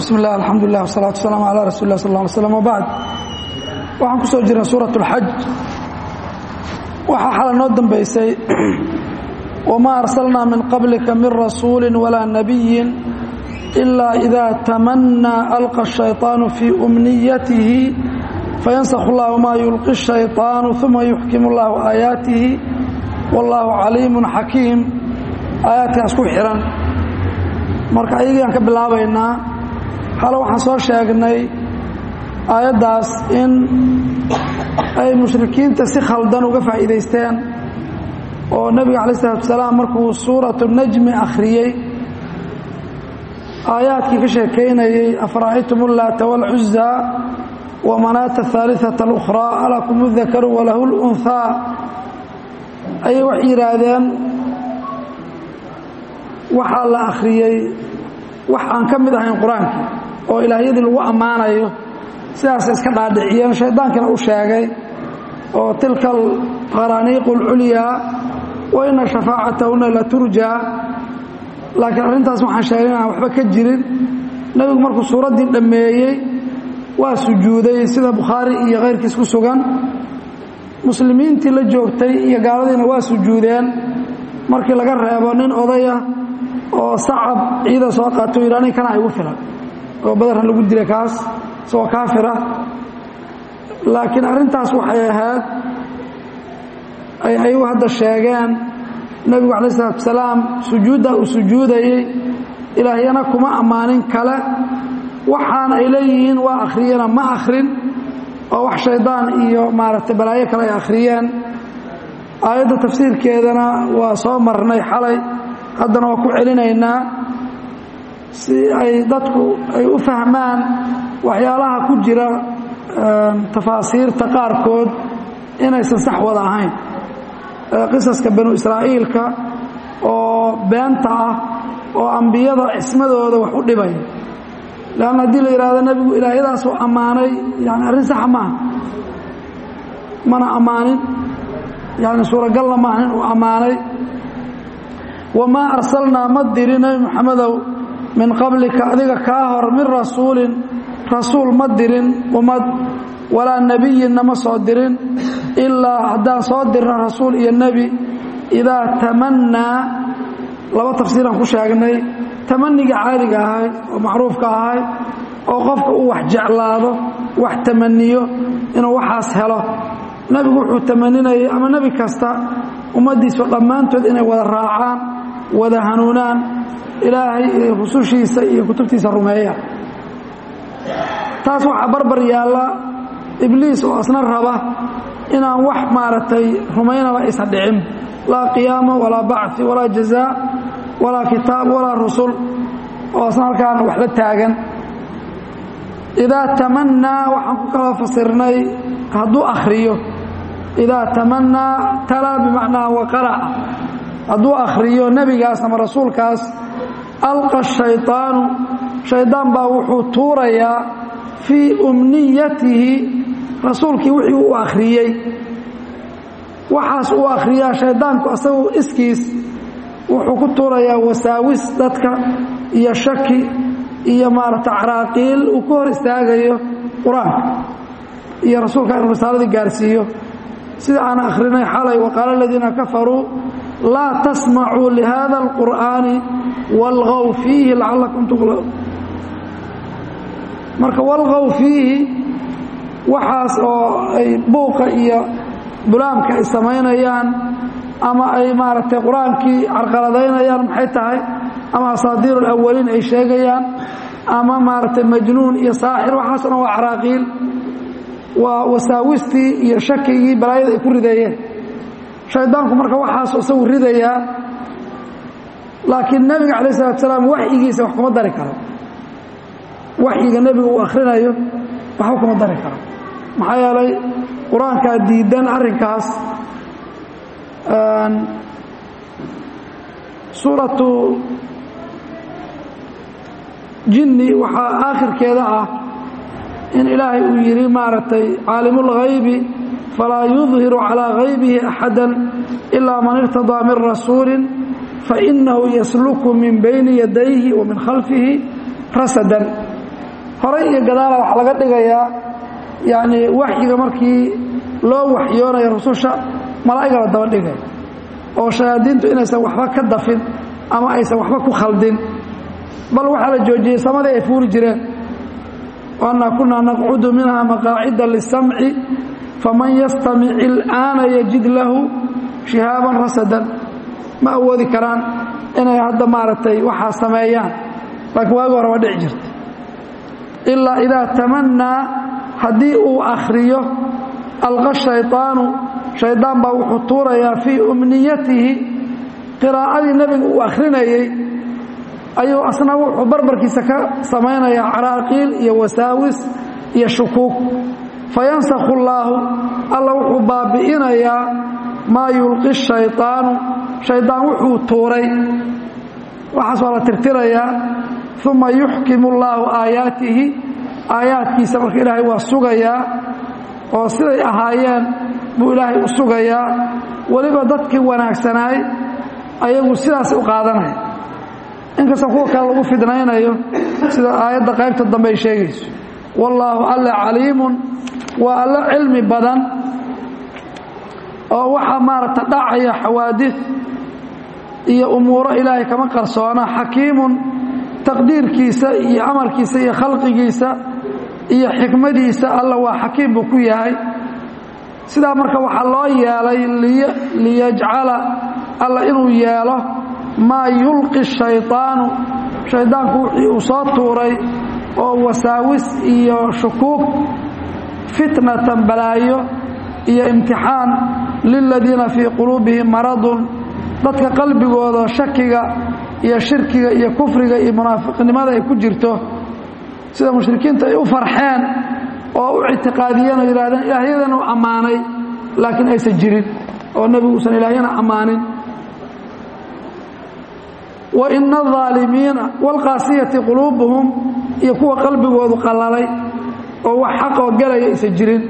bismi illah alxamdulilah wsalaatu wasalaamu calaa rasuuli lah sal lla alay slam wabacd waxaan ku soo jirnay suurat اlxaj waxaa xala noo dambaysay wamaa arsalnaa min qablika min rasuuli walaa nabiyin ilaa ida tamannaa alqa الshayطaanu fii umniyatihi fayansakh اllahu maa yulqi الshayطaanu uma yuxkim اllahu aayaatihi wاllahu caliimu xakiim aayaadkaas ku xihan marka ayagiiaan ka bilaabaynaa xale waxaan soo sheegnay aayaddaas in ay mushrikiinta si khaldan uga faa'iidaysteen oo nebiga calayi isalaatu wasalaam markuu suuratu najmi akhriyey aayaadkii ka sheekaynayey afara'aytum ullaata waalcuzaa wa manaata ahaaliثata اlukhraa alakum udakaru walahu اlunhaa ayay waxay yidhaahdeen waxaa la akhriyey wax aan ka mid ahayn qur-aankii oo ilaahyadii lagu ammaanayo sidaasay iska dhaadhiciyeen shaydaankina u sheegay oo tilka alqaraaniiqu اlculyaa wa ina shafaacatahuna la turjaa laakiin arrintaas waxaan sheegay inaan waxba ka jirin nebigu markuu suuraddii dhammeeyey waa sujuuday sida bukhaari iyo kayrkiis ku sugan muslimiintii la joogtay iyo gaaladiina waa sujuudeen markii laga reebo nin odaya oo sacab ciida soo qaato yidhi anig kana igu filan oo badarran lagu dilay kaas isagoo kaafira laakiin arrintaas waxay ahayd ay ayagu hadda sheegeen nebigu calayi isalaatu wasalaam sujuudda uu sujuudayey ilaahyana kuma ammaanin kale waxaan ay leeyihiin waa akhriyena ma akhrin oo wax shaydaan iyo maaragtay balaayo kale ay akhriyeen aayadda tafsiirkeedana waa soo marnay xalay haddana waa ku celinaynaa si ay dadku ay u fahmaan waxyaalaha ku jira tafaasiirta qaarkood inaysan sax wada ahayn qisaska banu israa'iilka oo beenta ah oo ambiyada cismadooda wax u dhibaya leanna haddii la yidhaahdo nebigu ilaahyadaasuu ammaanay yani arrin saxa maaha mana ammaanin yani suuragalna maaha in uu ammaanay wamaa arsalnaa ma dirin nebi moxamedow min qablika adiga kaa hor min rasuulin rasuul ma dirin ummad walaa nebiyinna ma soo dirin ilaa haddaan soo dirna rasuul iyo nebi idaa tamannaa laba tafsiiraan ku sheegnay tamaniga caadiga ahayd oo macruufka ahayd oo qofka uu wax jeclaado wax tamaniyo inuu waxaas helo nebigu wuxuu tamaninayay ama nebi kasta ummaddiisu dhammaantood inay wada raacaan wada hanuunaan ilaahay iyo rusushiisa iyo kutubtiisa rumeeya taas waxaa barbar yaalla ibliis oo asna raba inaan wax maaragtay rumaynaba aysan dhicin laa qiyaama walaa bacfi walaa jazaa walaa kitaab walaa rusul oo asna halkaana wax la taagan idaa tamannaa waxaan ku kala fasirnay hadduu akhriyo idaa tamannaa talaa bimacnaa waqara'a hadduu akhriyo nebigaas ama rasuulkaas alqa shayطaanu shaydaan baa wuxuu tuurayaa fii umniyatihi rasuulkii wixii uu akhriyey waxaas uu akhriyaa shaydaanku asagu iskiis wuxuu ku tuurayaa wasaawis dadka iyo shaki iyo maaragta caraaqiil uu ku hor istaagayo qur-aanka iyo rasuulka inuu risaaladii gaarsiiyo sida aan akhrinay xalay waqaala aladiina kafaruu laa tasmacuu lihada اlqur'aani walgow fiihi lacallakum tuqlaun marka walgow fiihi waxaas oo ay buuqa iyo bulaamka ay samaynayaan ama ay maaragtay qur-aankii carqaladaynayaan maxay tahay ama asaadiir alawaliin ay sheegayaan ama maaragtay majnuun iyo saaxir waxaasna waa caraaqiil waa wasaawistii iyo shakigii balaayada ay ku rideeyeen shaydaanku marka waxaasu isagu ridayaa laakiin nebiga calayi salatu salaam waxyigiisa wax kuma dari karo waxyiga nebiga uu akhrinayo waxba kuma dari karo maxaa yeelay qur-aankaa diidan arrinkaas suuratu jinni waxaa aakhirkeeda ah in ilaahay uu yidhi maaragtay caalimulghaybi falaa yudhiru calaa haybihi axada ilaa man irtadaa min rasuulin fainahu yasluku min bayni yadayhi wa min khalfihi rasadan horay iyo gadaala wax laga dhigayaa yacni waxyiga markii loo waxyoonayo rususha malaa'iga la daba dhigay oo shayaadiintu inaysan waxba ka dafin ama aysan waxba ku khaldin bal waxaa la joojiyey samadii ay fuuri jireen waannaa kunaa naqcudu minha maqaacida lisamci faman yastamic il'aana yajid lahu shihaaban rasadan ma awoodi karaan inay hadda maaragtay waxaa sameeyaan laakiin waagi hore waa dhici jirta ilaa idaa tamannaa haddii uu akhriyo alqa shayطaanu shaydaan baa wuxuu tuurayaa fii umniyatihi qiraa'adii nebiga uu akhrinayey ayuu asna wuxuu barbarkiisa ka samaynayaa caraaqiil iyo wasaawis iyo shukuug fayansakhu allaahu alla wuxuu baabi'inayaa maa yulqi shayطaanu shaydaan wuxuu tuuray waxaas waa la tirtirayaa uma yuxkimu allaahu aayaatihi aayaadkiisa marka ilaahay waa sugayaa oo siday ahaayeen buu ilaahay u sugayaa weliba dadkii wanaagsanaay ayagu sidaas u qaadanaya inkastoo kuwa kale lagu fidnaynayo sida aayadda qaybta dambe ay sheegayso wallaahu alle caliimun waa alle cilmi badan oo waxaa maaragta dhacaya xawaadid iyo umuuro ilaahay kama qarsoona xakiimun taqdiirkiisa iyo amarkiisa iyo khalqigiisa iyo xikmadiisa alla waa xakiim buu ku yahay sidaa marka waxaa loo yeelay liyajcala alla inuu yeelo maa yulqi shayطaanu shaydaanku wixii uu soo tuuray oo wasaawis iyo shukuug fitnatan balaayo iyo imtixaan liladiina fii quluubihim maradun dadka qalbigooda shakiga iyo shirkiga iyo kufriga iyo munaafiqnimada ay ku jirto sida mushrikiinta ay u farxeen oo u ictiqaadiyeen oo yidhahdeen ilaahyadan uu ammaanay laakiin aysan jirin oo nebigu uusan ilaahyana ammaanin wa ina alظaalimiina wاlqaasiyati quluubuhum iyo kuwa qalbigoodu qallalay oo wax xaqoo gelaya aysan jirin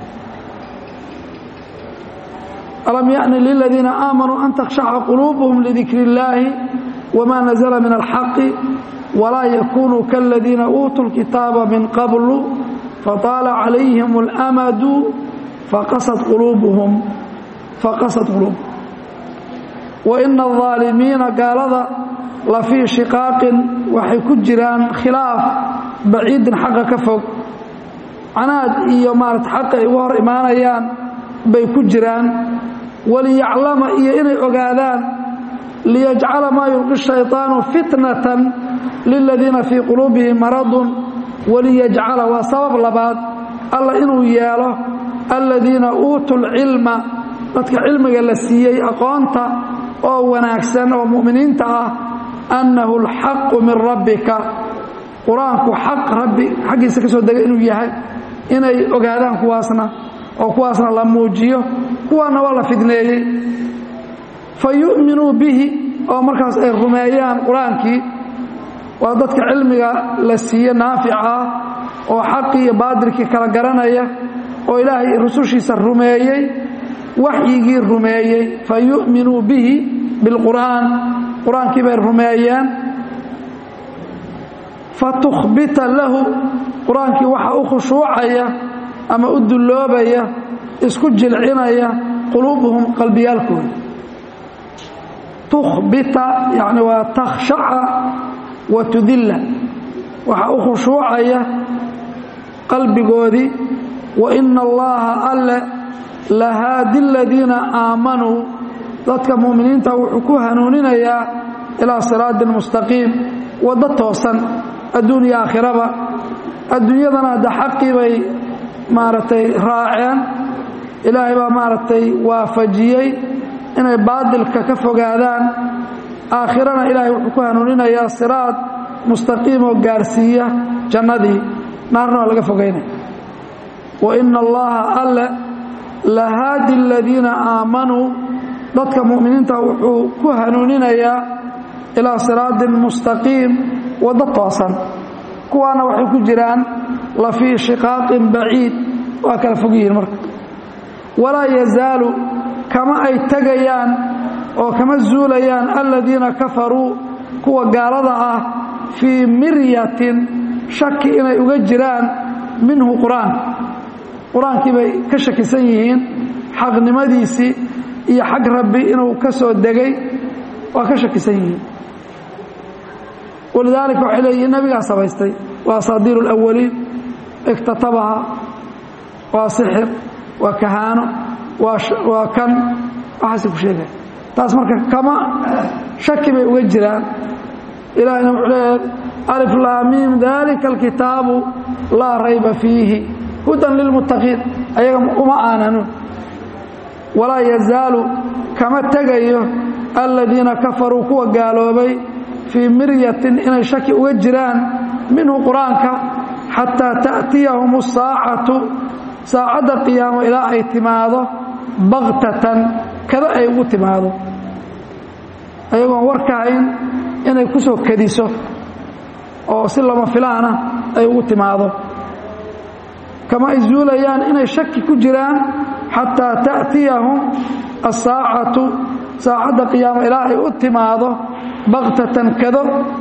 alam yaأni liladiina aamanuu an takhshaca quluubuhum lidikri اllaahi wma nazla min alxaqi walaa yakunuu kaladiina uutuu lkitaaba min qablu fataala calayhim اlamadu faqasad quluubuhum faqasad quluubuhum waina الظaalimiina gaalada la fii shiqaaqin waxay ku jiraan khilaaf baciidin xaqa ka fog canaad iyo maarata xaqa ay uga hor imaanayaan bay ku jiraan waliyaclama iyo inay ogaadaan liyajcala maa yulqi shayطaanu fitnatan liladiina fii quluubihim maradun waliyajcala waa sabab labaad alla inuu yeelo aladiina uutuu lcilma dadka cilmiga la siiyey aqoonta oo wanaagsan oo mu'miniinta ah annahu alxaqu min rabbika qur-aanku xaq rabbi xaggiisa ka soo degay inuu yahay inay ogaadaan kuwaasna oo kuwaasna la muujiyo kuwaana waa la fidneeyey fa yu'minuu bihi oo markaas ay rumeeyaan qur-aankii waa dadka cilmiga la siiye naafica ah oo xaqii iyo baadilkii kala garanaya oo ilaahay rusushiisa rumeeyey waxyigii rumeeyey fa yu'minuu bihi bilqur'aan qur-aankii bay rumeeyeen fatukhbita lahu qur-aankii waxa u khushuucaya ama u dulloobaya isku jilcinaya quluubuhum qalbiyaalkooda tukhbita yani waa takhshaca wa tudilla waxa u khushuucaya qalbigoodii wa ina allaha alle lahaadi aladiina aamanuu dadka mu'miniinta wuxuu ku hanuuninayaa ilaa siraatin mustaqiim waddo toosan adduun iyo aakhiraba adduunyadana hadda xaqii bay maaragtay raaceen ilaahay baa maaragtay waafajiyey inay baadilka ka fogaadaan aakhirana ilaahay wuxuu ku hanuuninayaa siraad mustaqiim oo gaarsiiya jannadii naarna waa laga fogaynaya wa ina allaha alle lahaadi aladiina aamanuu dadka mu'miniinta wuxuu ku hanuuninayaa ilaa siraatin mustaqiim waddo toosan kuwaana waxay ku jiraan la fii shiqaaqin baciid waa kala fog yihiin marka walaa yazaalu kama ay tegayaan oo kama zuulayaan aladiina kafaruu kuwa gaalada ah fii miryatin shaki inay uga jiraan minhu qur-aanka qur-aankii bay ka shakisan yihiin xaqnimadiisii iyo xag rabbi inuu ka soo degay waa ka shakisan yihiin walidaalika waxay leeyihiin nabigaa samaystay waa asaadiir اlawaliin iktatabaha waa sixir waa kahaano waa kan waxaasay ku sheegaya taas marka kama shaki bay uga jiraan ilahina wuxuu leeyahay alif laamiim dalika alkitaabu laa rayba fiihi hudan lilmuttaqiin ayaga uma aananun walaa yazaalu kama tegayo aladiina kafaruu kuwa gaaloobay fii miryatin inay shaki uga jiraan minhu qur-aanka xataa ta'tiyahum asaacatu saacadda qiyaamo ilaa ay timaado baktatan kada ay ugu timaado ayagoon warkahayn inay ku soo kadiso oo si lama filaana ay ugu timaado kama ay zuulayaan inay shaki ku jiraan xataa ta'tiyahum asaacatu saacadda qiyaamo ilaa ay u timaado baktatan kado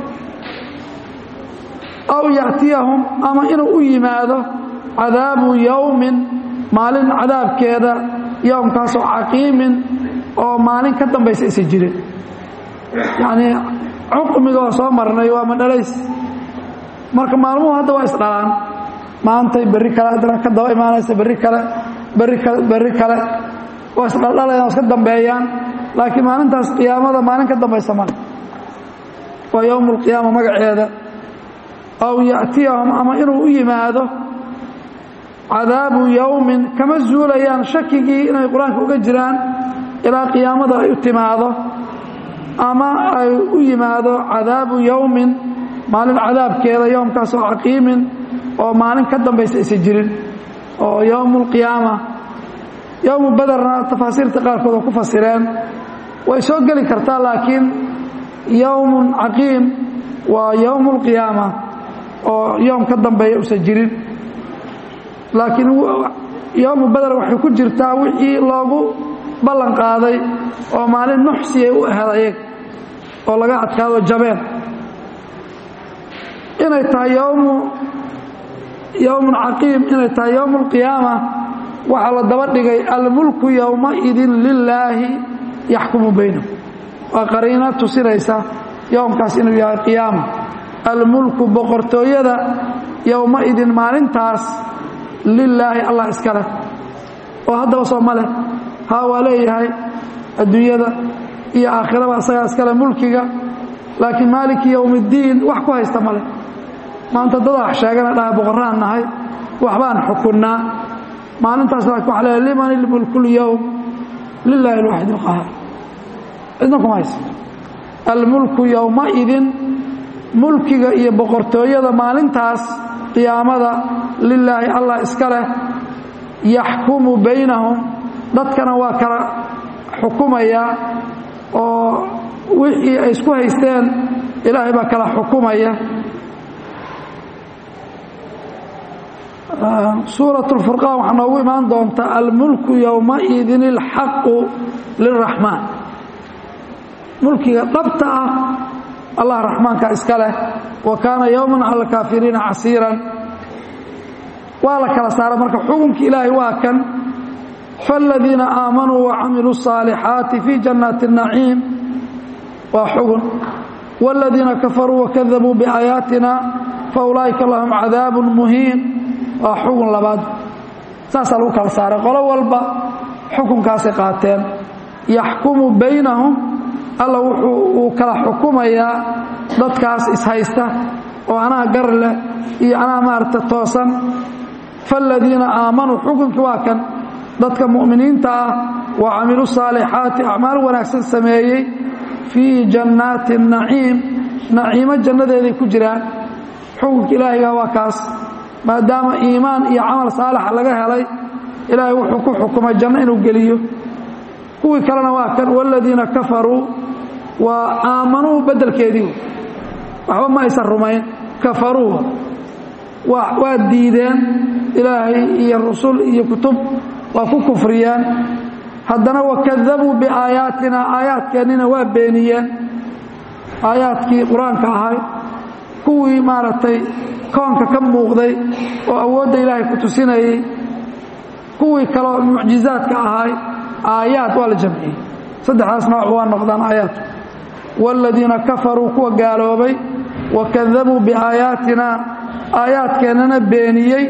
aw ya'tiyahum ama inuu u yimaado cadaabu yowmin maalin cadaabkeeda yowmkaasoo caqiimin oo maalin ka dambaysa isa jirin yacnii cuqmigoo soo marnay waa madhalays marka maalmuhu hadda waa isdhalaan maantay berri kale haddana ka daba imaanaysa berri kale berri kale berri kale waa isdhaldhalayaan waa iska dambeeyaan laakiin maalintaas qiyaamada maalin ka dambaysa male waa yowmu alqiyaama magaceeda aw ya'tiyahum ama inuu u yimaado cadaabu yowmin kama zuulayaan shakigii inay qur-aanka uga jiraan ilaa qiyaamada ay u timaado ama ay u yimaado cadaabu yowmin maalin cadaabkeeda yowmkaasoo caqiimin oo maalin ka dambaysa isa jirin oo yowmu alqiyaama yowmu baderna tafaasiirta qaarkood oo ku fasireen way soo geli kartaa laakiin yowmun caqiim waa yowmu alqiyaama oo yowm ka dambeeya usan jirin laakiin yowmu bader waxay ku jirtaa wixii loogu ballan qaaday oo maalin nuxsiyay u ahayd ayag oo laga adkaado jabeen inay tahay yowmu yowmun caqiim inay tahay yowmu alqiyaama waxaa la daba dhigay almulku yowmaidin lilaahi yaxkumu baynahum waa qariino tusinaysa yowmkaas inuu yahay qiyaama almulku boqortooyada yowmaidin maalintaas lilaahi allah iska leh oo haddaba soo ma leh haa waa leeyahay adduunyada iyo aakhiraba isagaa iskale mulkiga laakiin maaliki yowmi اddiin wax ku haysta ma leh maanta dadaa sheegana dhaha boqoraan nahay waxbaan xukunnaa maalintaas laakiin waxa leeyahay liman ilmulku lyowm lilaahi alwaxid اlqahaar cidna kuma haysta almulku yowmaidin mulkiga iyo boqortooyada maalintaas qiyaamada lilaahi allah iska leh yaxkumu baynahum dadkana waa kala xukumaya oo wixii ay isku haysteen ilaahay baa kala xukumaya suuraة اlfurqaan waxaa noogu imaan doontaa almulku yowmaidin اlxaqu liraxmaan mulkiga dhabta ah allah raxmaanka iska leh wa kaana yowma cala alkaafiriina casiiran waa la kala saara marka xukunka ilaahay waa kan faاladiina aamanuu wacamiluu الصaalixaati fii jannaati الnaciim waa xugun wاladiina kafaruu wakadabuu biaayaatina faulaa'ika lahum cadaabu muhiin waa xugun labaad saasaa lagu kala saaray qolo walba xukunkaasay qaateen yaxkumu baynahum alla wuxuu uu kala xukumayaa dadkaas ishaysta oo anaa gar leh iyo anaa maaragta toosan faاladiina aamanuu xukunkii waa kan dadka mu'miniinta ah wa camiluu saalixaati acmaal wanaagsan sameeyey fii jannaati naciim naciimo jannadeeday ku jiraan xukunka ilaahiga waa kaas maadaama iimaan iyo camal saalixa laga helay ilaahay wuxuu ku xukumay janno inuu geliyo kuwii kalena waa kan waaladiina kafaruu waa aamanuu beddelkeedii waxba ma aysan rumayn kafaruu waa diideen ilaahay iyo rusul iyo kutub waa ku kufriyeen haddana wakadabuu biaayaatina aayaadkeennina waa beeniyeen aayaadkii qur-aanka ahay kuwii maaragtay koonka ka muuqday oo awoodda ilaahay ku tusinayey kuwii kaleo mucjizaadka ahay aayaad waa la jamciyey saddexdaas nooc waa noqdaan aayaadku waaladiina kafaruu kuwa gaaloobay wa kadabuu biaayaatina aayaadkeennana beeniyey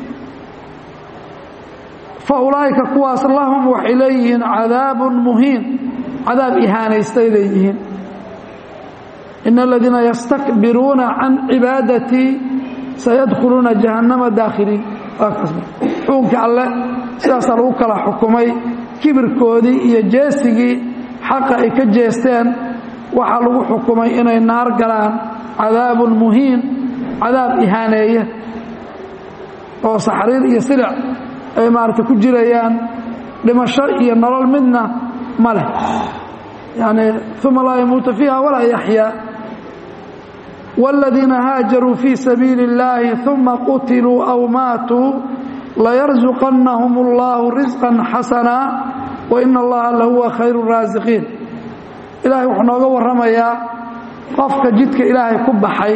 fa ulaa'ika kuwaas lahum waxay leeyihiin cadaabun muhiin cadaab ihaanaystay leeyihiin ina aladiina yastakbiruuna can cibaadatii sayadkhuluuna jahannama daakhiliin xukunkii alle sidaasaa lagu kala xukumay kibirkoodii iyo jeesigii xaqa ay ka jeesteen waxaa lagu xukumay inay naar galaan cadaabun muhiin cadaab ihaaneeya oo saxriir iyo silic ay maaragtay ku jirayaan dhimasho iyo nolol midna ma leh yani uma laa yamuutu fiiha walaa yaxyaa wاladiina haajaruu fii sabiili اllaahi uma qutiluu aw maatuu layarzuqannahum اllahu risqan xasana waina allaha lahuwa khayru raasiqiin ilaahay wuxuu nooga warramayaa qofka jidka ilaahay ku baxay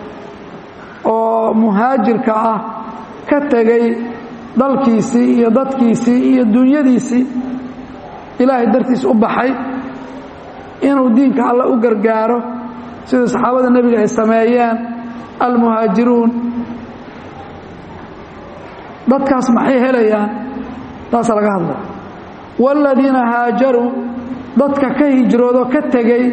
oo muhaajirka ah ka tegey dalkiisii iyo dadkiisii iyo dunyadiisii ilaahay dartiis u baxay inuu diinka alle u gargaaro sida saxaabada nebiga ay sameeyeen almuhaajiruun dadkaas maxay helayaan taasaa laga hadlaya waaladiina haajaruu dadka ka hijroodoo ka tegey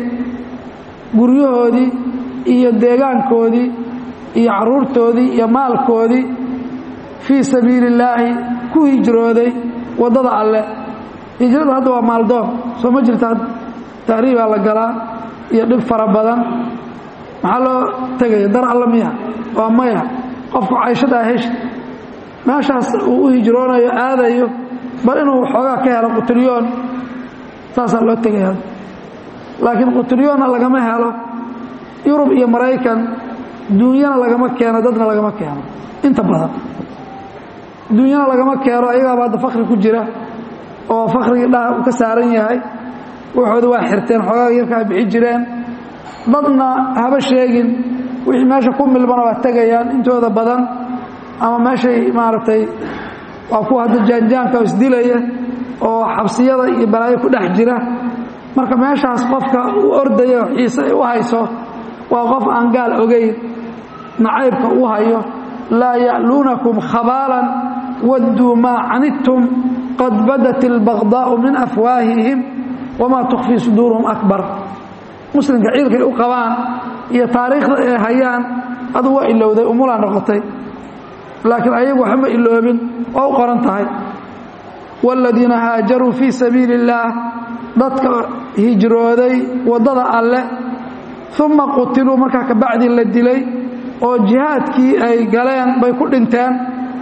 guryahoodii iyo deegaankoodii iyo carruurtoodii iyo maalkoodii fii sabiili illaahi ku hijrooday waddada alle hijrada hadda waa maaldoon soo ma jirta tahriibaa la galaa iyo dhib fara badan maxaa loo tegaya dar alla miya waa maya qofku cayshadaa heshi meeshaas uu u hijroonayo aadayo bal inuu xoogaa ka helo qutilyoon saasaa loo tegaya laakiin qutilyoonna lagama helo yurub iyo maraykan duunyana lagama keeno dadna lagama keeno inta badan duunyana lagama keeno ayagaaba hadda fakri ku jira oo fakrigii dhaha uu ka saaran yahay waxooda waa xirteen xoogaa yarkaa bixi jireen dadna haba sheegin wixii meesha ku milmana waa tegayaan intooda badan ama meeshay maaragtay waa kuwa hadda jaanjaanka isdilaya oo xabsiyada iyo balaayo ku dhex jira marka meeshaas qofka u ordaya xiise ay u hayso waa qof aan gaal ogayn nacaybka u hayo laa ya'luunakum khabaalan wadduu maa canidtum qad badat ilbaqdaa'u min afwaahihim wamaa tukfii suduuruhum akbar muslimka ciilkay u qabaan iyo taariikhda ay hayaan aduu waa ilowday umulaa noqotay laakiin ayagu waxba iloobin oo u qoran tahay waaladiina haajaruu fii sabiili illaah dadka hijrooday waddada alle uma qutiluu markaa kabacdii la dilay oo jihaadkii ay galeen bay ku dhinteen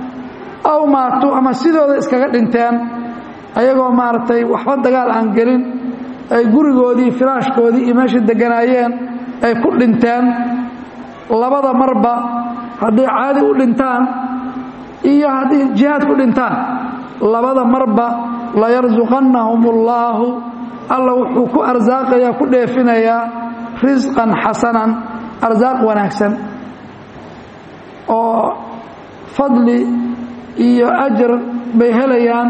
aw maatuu ama sidooda iskaga dhinteen ayagoo maaragtay waxba dagaal aan gelin ay gurigoodii firaashkoodii iyo meeshay deganaayeen ay ku dhinteen labada marba hadday caadi u dhintaan iyo haddii jihaad ku dhintaan labada marba layarsuqannahum ullaahu alla wuxuu ku arsaaqayaa ku dheefinayaa risqan xasanan arsaaq wanaagsan oo fadli iyo ajar bay helayaan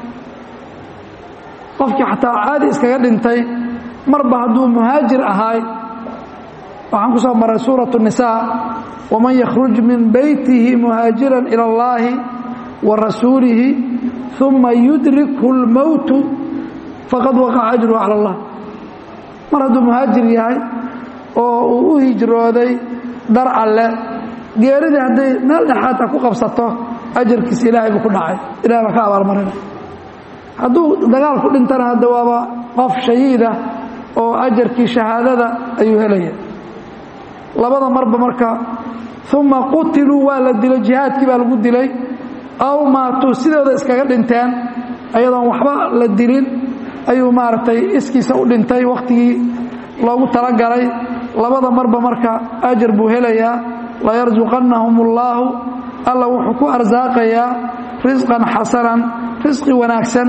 qofkii xataa caadi iskaga dhintay marba hadduu muhaajir ahaay waxaan ku soo maray suuratu nisaa waman yakhruj min beytihi muhaajiran ila allaahi wa rasuulihi uma yudrikhu اlmowtu faqad waqaca ajruhu cala allah mar hadduu muhaajir yahay oo uu u hijrooday dar alle geeridii hadday meel dhexaadta ku qabsato ajarkiisa ilaahay buu ku dhacay ilahay baa ka abaalmarinay hadduu dagaal ku dhintana hadda waaba qof shahiida oo ajarkii shahaadada ayuu helaya labada marba marka uma qutiluu waa la dilay jihaadkii baa lagu dilay aw maatuu sidooda iskaga dhinteen ayadoon waxba la dilin ayuu maaragtay iskiisa u dhintay wakhtigii loogu talagalay labada marba marka ajar buu helayaa layarsuqannahum ullaahu alla wuxuu ku arsaaqayaa risqan xasanan risqi wanaagsan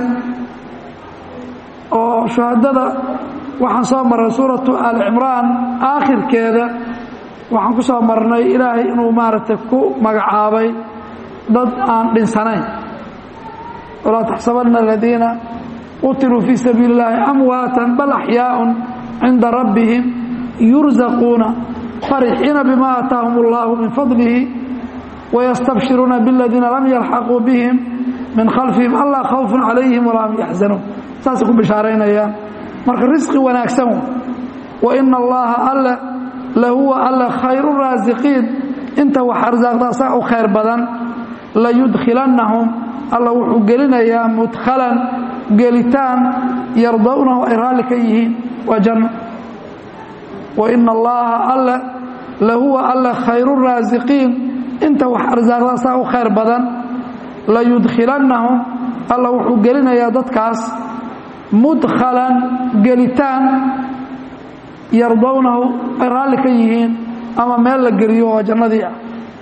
oo shuhadada waxaan soo maray suuratu aali cimraan aakhirkeeda waxaan ku soo marnay ilaahay inuu maaragtay ku magacaabay dad aan dhinsanayn walaa taxsabanna aladiina qutiluu fii sabiili اllaahi amwaatan bal axyaaءun cinda rabbihim yurzaquuna farixiina bima aataahum اllahu min fadlihi wayastabshiruuna biاladiina lam yalxaquu bihim min khalfihim allaa khawfun calayhim walaa hum yaxzanuun saasay ku bishaaraynayaan marka risqi wanaagsan wa ina allaha alle lahuwa alle khayru raasiqiin inta wax arsaaqda asaga u khayr badan layudkhilannahum alla wuxuu gelinayaa mudkhalan gelitaan yardawnahu ay raalli ka yihiin waa janno wa ina allaha alle lahuwa alle khayru raasiqiin inta wax arsaaqda asaga u khayr badan layudkhilannahum alla wuxuu gelinayaa dadkaas mudkhalan gelitaan yardawnahu ay raalli ka yihiin ama meel la geliyo oo jannadii ah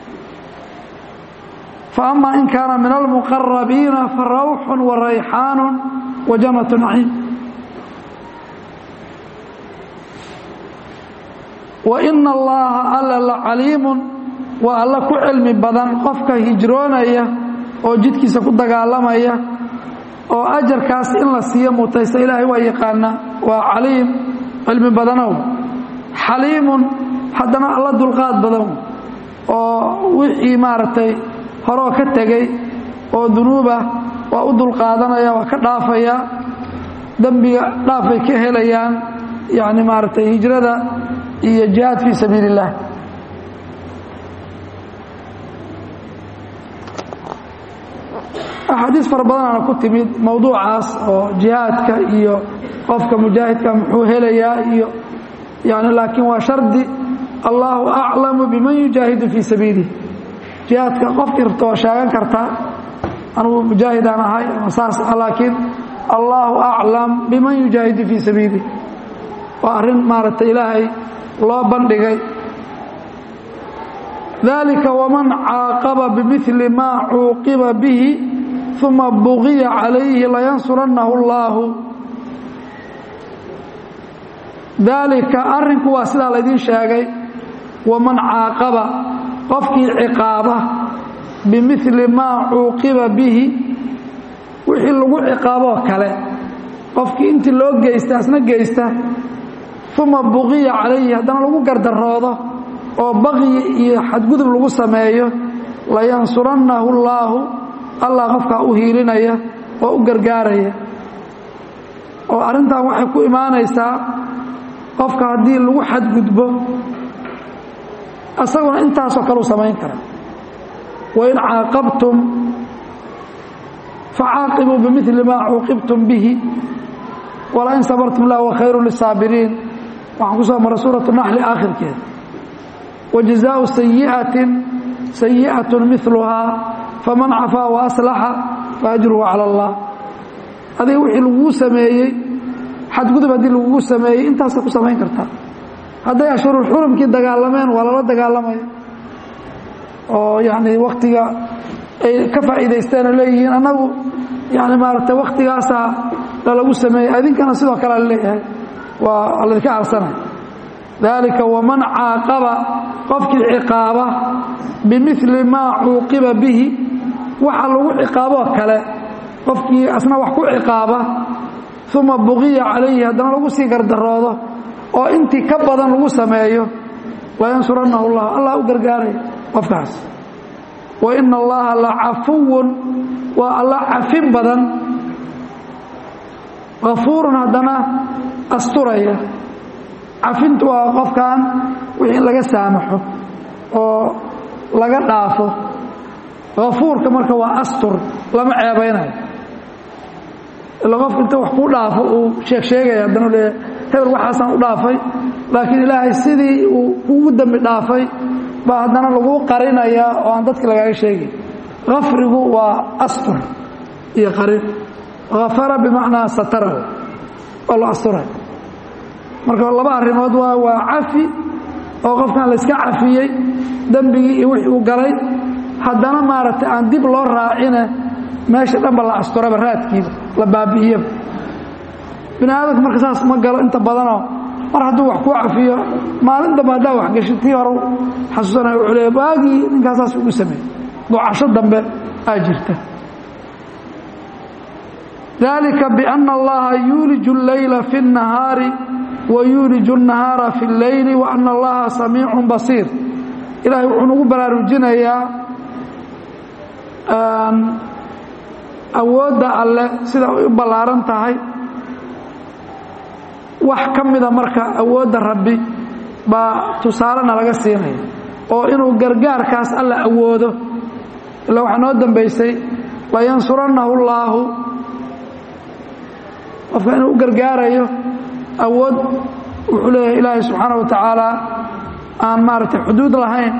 fa ama in kaana min almuqarabiina fa rawxun wa rayxaanu wa jannatu naciim wa ina allaha alla la caliimun waa alla ku cilmi badan qofka hijroonaya oo jidkiisa ku dagaalamaya oo ajarkaas in la siiyo mutaysta ilaahay waa yaqaanaa waa caliim cilmi badanow xaliimun haddana alla dulqaad badan oo wixii maaragtay horoo ka tegey oo dunuubah waa u dulqaadanaya waa ka dhaafaya dembiga dhaafay ka helayaan yacni maaragtay hijrada iyo jihaad fii sabiili اllah axaadiis fara badanaana ku timid mowduucaas oo jihaadka iyo qofka mujaahidka muxuu helayaa iyo yani laakiin waa shardi allahu aclamu biman yujaahidu fii sabiilih jihaadka qofkii rabta waa sheegan kartaa anugu mujaahidaan ahay ama saas laakiin allahu aclam biman yujaahidu fii sabiilih waa arrin maaragtay ilaahay loo bandhigay dalika waman caaqaba bimili maa cuuqiba bihi uma bugiya calayhi layansurannahu اllaahu daalika arrinku waa sidaa laydin sheegay waman caaqaba qofkii ciqaaba bimili maa cuuqiba bihi wixii lagu ciqaaboo kale qofkii intii loo geysta asna geysta uma bugiya calayhi haddana lagu gardaroodo oo baqyi iyo xadgudub lagu sameeyo layansurannahu اllaahu allah qofkaa u hiilinaya oo u gargaaraya oo arrintan waxay ku imaanaysaa qofka haddii lagu xadgudbo isaguna intaasoo kale u samayn kara wain caaqabtum facaaqibuu bimili maa cuuqibtum bihi walain sabartum lah wa khayru lisaabiriin waxaan ku soo maray suuratu naxli aakhirkeeda wajazaau sayi'atin sayi'atun miluhaa faman cafaa wa aslaxa faajruhu cala allah adiga wixii laguu sameeyey xadgudub haddii lagugu sameeyey intaasa ku samayn kartaa hadday ashhurul xurumkii dagaalameen waa lala dagaalamaya oo yani waktiga ay ka faa'iidaysteena leeyihiin annagu yani maaragtay waktigaasaa lalagu sameeyey idinkana sidoo kale la leeyahay waa laydinka arsanay dalika waman caaqaba qofkii ciqaaba bimili maa cuuqiba bihi waxa lagu ciqaaboo kale qofkii asna wax ku ciqaaba uma bugiya calayhi haddana lagu sii gardaroodo oo intii ka badan lagu sameeyo layansurannahu llah allah u gargaaraya qofkaas wa ina allaha la cafuwun waa alla cafin badan afuurun haddana asturaya cafintu waa qofkan wixii in laga saamaxo oo laga dhaafo afuurka marka waa astur lama ceebaynayo ila qofka inta wax ku dhaafo uu sheeg sheegaya haddana le hebel waxaasaan u dhaafay laakiin ilaahay sidii uu kugu dembi dhaafay baa haddana laguu qarinayaa oo aan dadka lagaaga sheegay kafrigu waa astur iyo qarin afara bimacnaa satarahu oo la asturay marka laba arrimood waa waa cafi oo qofkan layska cafiyey dembigii iyo wixii uu galay haddana maaragtay aan dib loo raacine meesha dhanba la asturaba raadkiiba la baabi'iyaba bini aadamka marka saas ma galo inta badanoo mar hadduu wax kuu cafiyo maalin dambe haddaa waxgesho tii hore xasuusanaya wuxuu leeya waagii ninkaasaas ugu sameeyey ducasho dambe aa jirta dalika biana allaha yuuliju اleyla fi الnahaari wa yuuliju الnahaara fi اlleyli wa ana allaha samiicu basiir ilahay wuxuu nagu baraarujinayaa awoodda alle sida ay u ballaaran tahay wax ka mida marka awoodda rabbi baa tusaalena laga siinaya oo inuu gargaarkaas alla awoodo ila waxaa noo dambaysay layansurannahu اllaahu qofka inuu u gargaarayo awood wuxuu leeyahay ilaahay subxaana wa tacaala aan maaragtay xuduud lahayn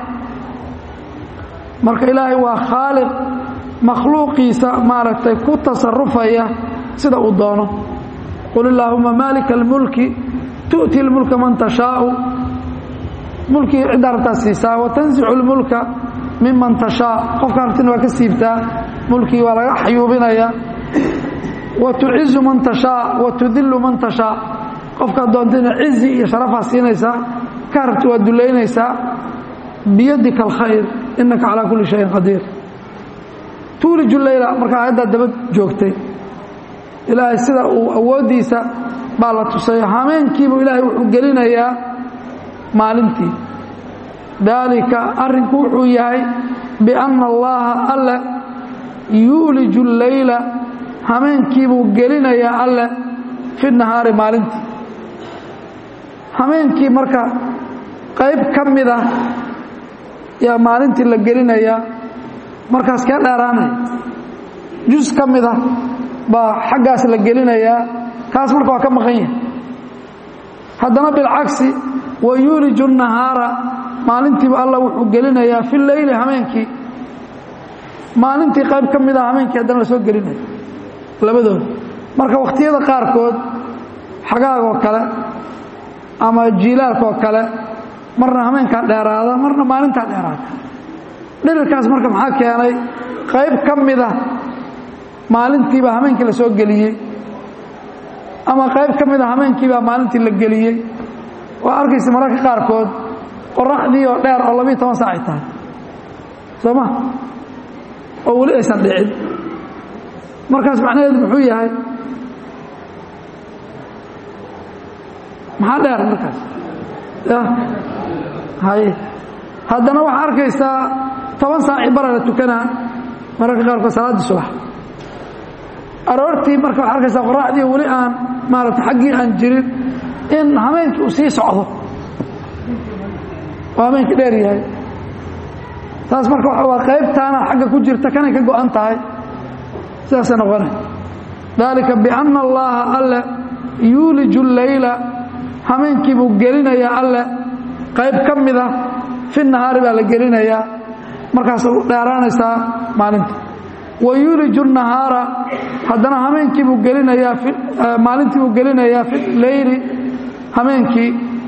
marka ilaahay waa khaaliq makhluuqiisa maaragtay ku tasarufaya sida uu doono qul illaahuma maalika almulki tu'ti lmulka man tashaau mulkii ciddaa rabtaa siisaa watansicu اlmulka miman tashaa qofka artina waa ka siibtaa mulkii waa laga xayuubinaya wa tucizu man tashaa wa tudilu man tashaa qofkaad doontina cizi iyo sharafaa siinaysaa ka rabti waa dulaynaysaa biyadika alkhayr inaka calaa kulli shayin qadiir tuuliju leyla markaa aayaddaa daba joogtay ilaahay sida uu awooddiisa baa la tusay hameenkiibuu ilaahay wuxuu gelinayaa maalintii daalika arrinku wuxuu yahay bianna allaha alle yuuliju leyla hameenkiibuu gelinayaa alle fi nahaari maalintii hameenkii marka qayb ka mid ah yaa maalintii la gelinayaa markaas kee dheeraanaya jus ka mid ah baa xaggaas la gelinayaa kaas marka waa ka maqan yahay haddana bilcagsi wa yuuliju nahaara maalintiiba alla wuxuu gelinayaa fi leyli hameenkii maalintii qayb ka mid ah hameenkii haddana la soo gelinaya labadooda marka wakhtiyada qaarkood xagaagoo kale ama jiilaalkaoo kale marna hameenkaa dheeraada marna maalintaa dheeraada dhirirkaas marka maxaa keenay qayb ka mida maalintiibaa hameenkii la soo geliyey ama qayb ka mida hameenkiibaa maalintii la geliyey waa arkaysa mararka qaarkood qoraxdii oo dheer oo labiiyo toban saac ay tahay soo ma oo weli aysan dhicin markaas macnaheedu muxuu yahay maxaa dheer markaas hay haddana waxaa arkaysaa toban saaci bara la tukanaa mararka qaarkood salaaddii subax aroortii marka waxaa arkaysaa qoraxdii weli aan maaragta xaggii aan jirin in hameenkii uu sii socdo oo hameenkii dheer yahay taas marka waa qaybtaana xagga ku jirta kanay ka go-an tahay sidaasay noqonay dalika bianna allaha alle yuuliju leyla hameenkii buu gelinayaa alle qayb ka mida fi nahaari baa la gelinayaa markaas u dheeraanaysaa maalinta wa yuuliju nahaara haddana hameenkii buu gelinayaa maalintii buu gelinayaa fi leyli hameenkii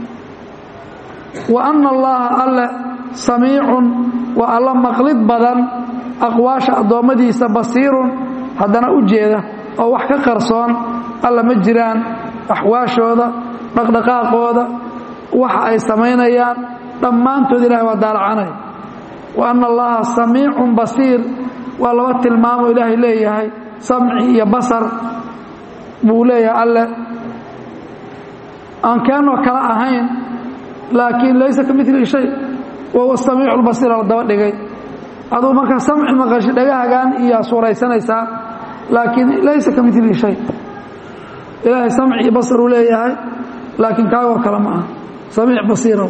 wa anna allaha alle samiicun waa alla maqlid badan aqwaasha addoommadiisa basiirun haddana u jeeda oo wax ka qarsoon alla ma jiraan axwaashooda dhaqdhaqaaqooda waxa ay samaynayaan dhammaantood ilahay waa daalacanay wa anna allaha samiicun basiir waa laba tilmaamo ilaahay leeyahay samci iyo basar buu leeyahay alle aan keenoo kala ahayn laakiin laysa ka milihi shay wahuwa samiicu lbasiir la daba dhigay aduu markaa samci maqashi dhagahagan iyo suuraysanaysaa laakiin laysa ka milihi shay ilaahay samci iyo basar uu leeyahay laakiin kaagoo kale ma aha samiic basiirow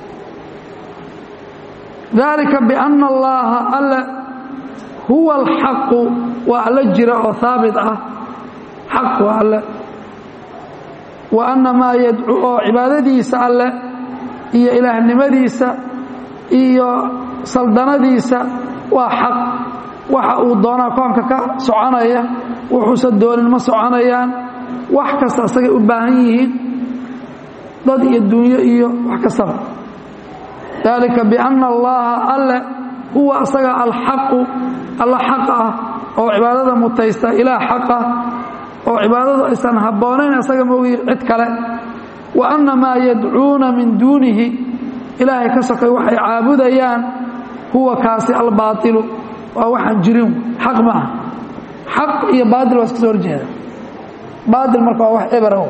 dalika bianna allaha alle huwa alxaqu waa alla jira oo haabit ah xaq waa alle wa anna maa yadcu oo cibaadadiisa alle iyo ilaahnimadiisa iyo saldanadiisa waa xaq waxa uu doonaa koonka ka soconaya wuxuusa doonin ma soconayaan wax kasta asagay u baahan yihiin dad iyo dunyo iyo wax kastaba dalika bianna allaha alle huwa asaga alxaqu alla xaq ah oo cibaadada mutaysta ilaah xaq ah oo cibaadadu aysan habboonayn asaga moogi cid kale wa anna maa yadcuuna min duunihi ilaahay ka sokay waxay caabudayaan huwa kaasi albaailu waa waxaan jirin xaq maaha xaq iyo baail waa iska soo horjeeda baail marka waa wax ebra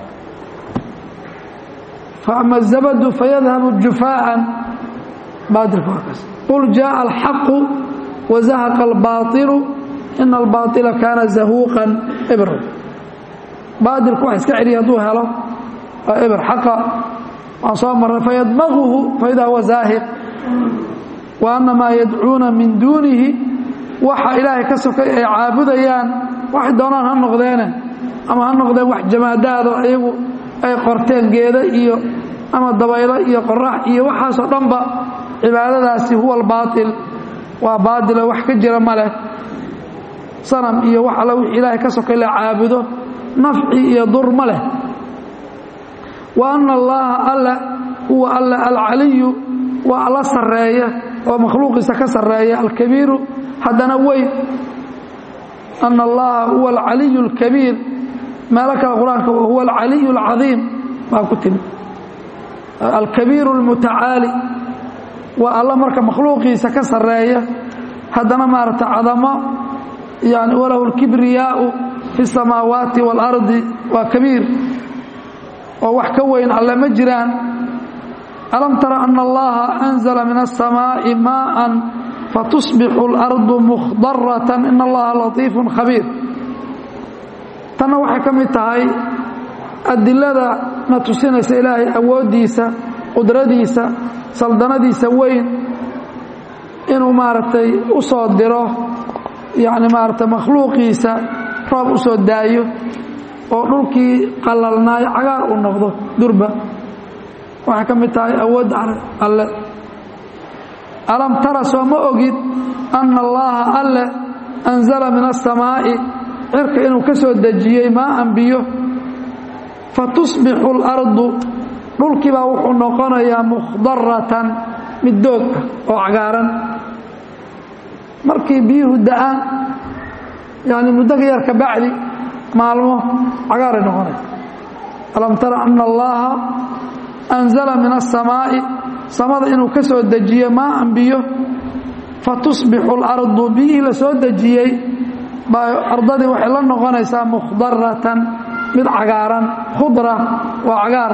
faama zabadu fayadhabu jufaaan baailka waa kaas qul jaءa alxaqu wazahaqa albaaطilu ina albaaطila kaana zahuuqan ebra baailku wax iska celiya hadduu helo waa eber xaqa waan soo marray fayadmaguhu faidaa huwa zaahiq wa anna maa yadcuuna min duunihi waxa ilaahay ka sokay ay caabudayaan waxay doonaan ha noqdeene ama ha noqdeen wax jamaadaado iyagu ay qorteen geeda iyo ama dabaylo iyo qorax iyo waxaasoo dhanba cibaadadaasi huwa albaail waa baatilo wax ka jira ma leh sanam iyo wax alla wixii ilaahay ka sokay la caabudo nafci iyo dur ma leh wa anna allaha alla huwa alla alcaliyu waa alla sarreeya oo makhluuqiisa ka sarreeya alkabiiru haddana weyn ana allaha huwa alcaliyu alkabiir meelo kale qur-aanka huwa alcaliyu alcadiim baa ku timi alkabiiru almutacaali waa alla marka makhluuqiisa ka sarreeya haddana maaragta cadamo yani walahu alkibriyaau fi اsamaawaati waalardi waa kabiir oo wax ka weyn alle ma jiraan alam tara ana allaha anzala min aلsamaaءi maءa fatusbixu اlardu mukhdaratan in allaha latiifu khabiir tanna waxay ka mid tahay adilada na tusinaysa ilaahay awooddiisa qudradiisa saldanadiisa weyn inuu maaragtay u soo diro yacni maaragtay makhluuqiisa roob u soo daayo oo dhulkii qalalnaayo cagaar uu noqdo durba waxay ka mid tahay awoodda alle alam tara soo ma ogid anna allaha alle anzala min aلsamaa'i cirka inuu ka soo dejiyey maaan biyo fatusbixu اlardu dhulkii baa wuxuu noqonayaa mukhdaratan mid doog ah oo cagaaran markii biyuhu da'aan yani muddo ka yar ka bacdi maalmo cagaaray noqonaya alam tara ana allaha anzala min aلsamaa'i samada inuu ka soo dejiye maaan biyo fatusbixu اlardu biyihii la soo dejiyey baa ardadii waxay la noqonaysaa mukhdaratan mid cagaaran khudra waa cagaar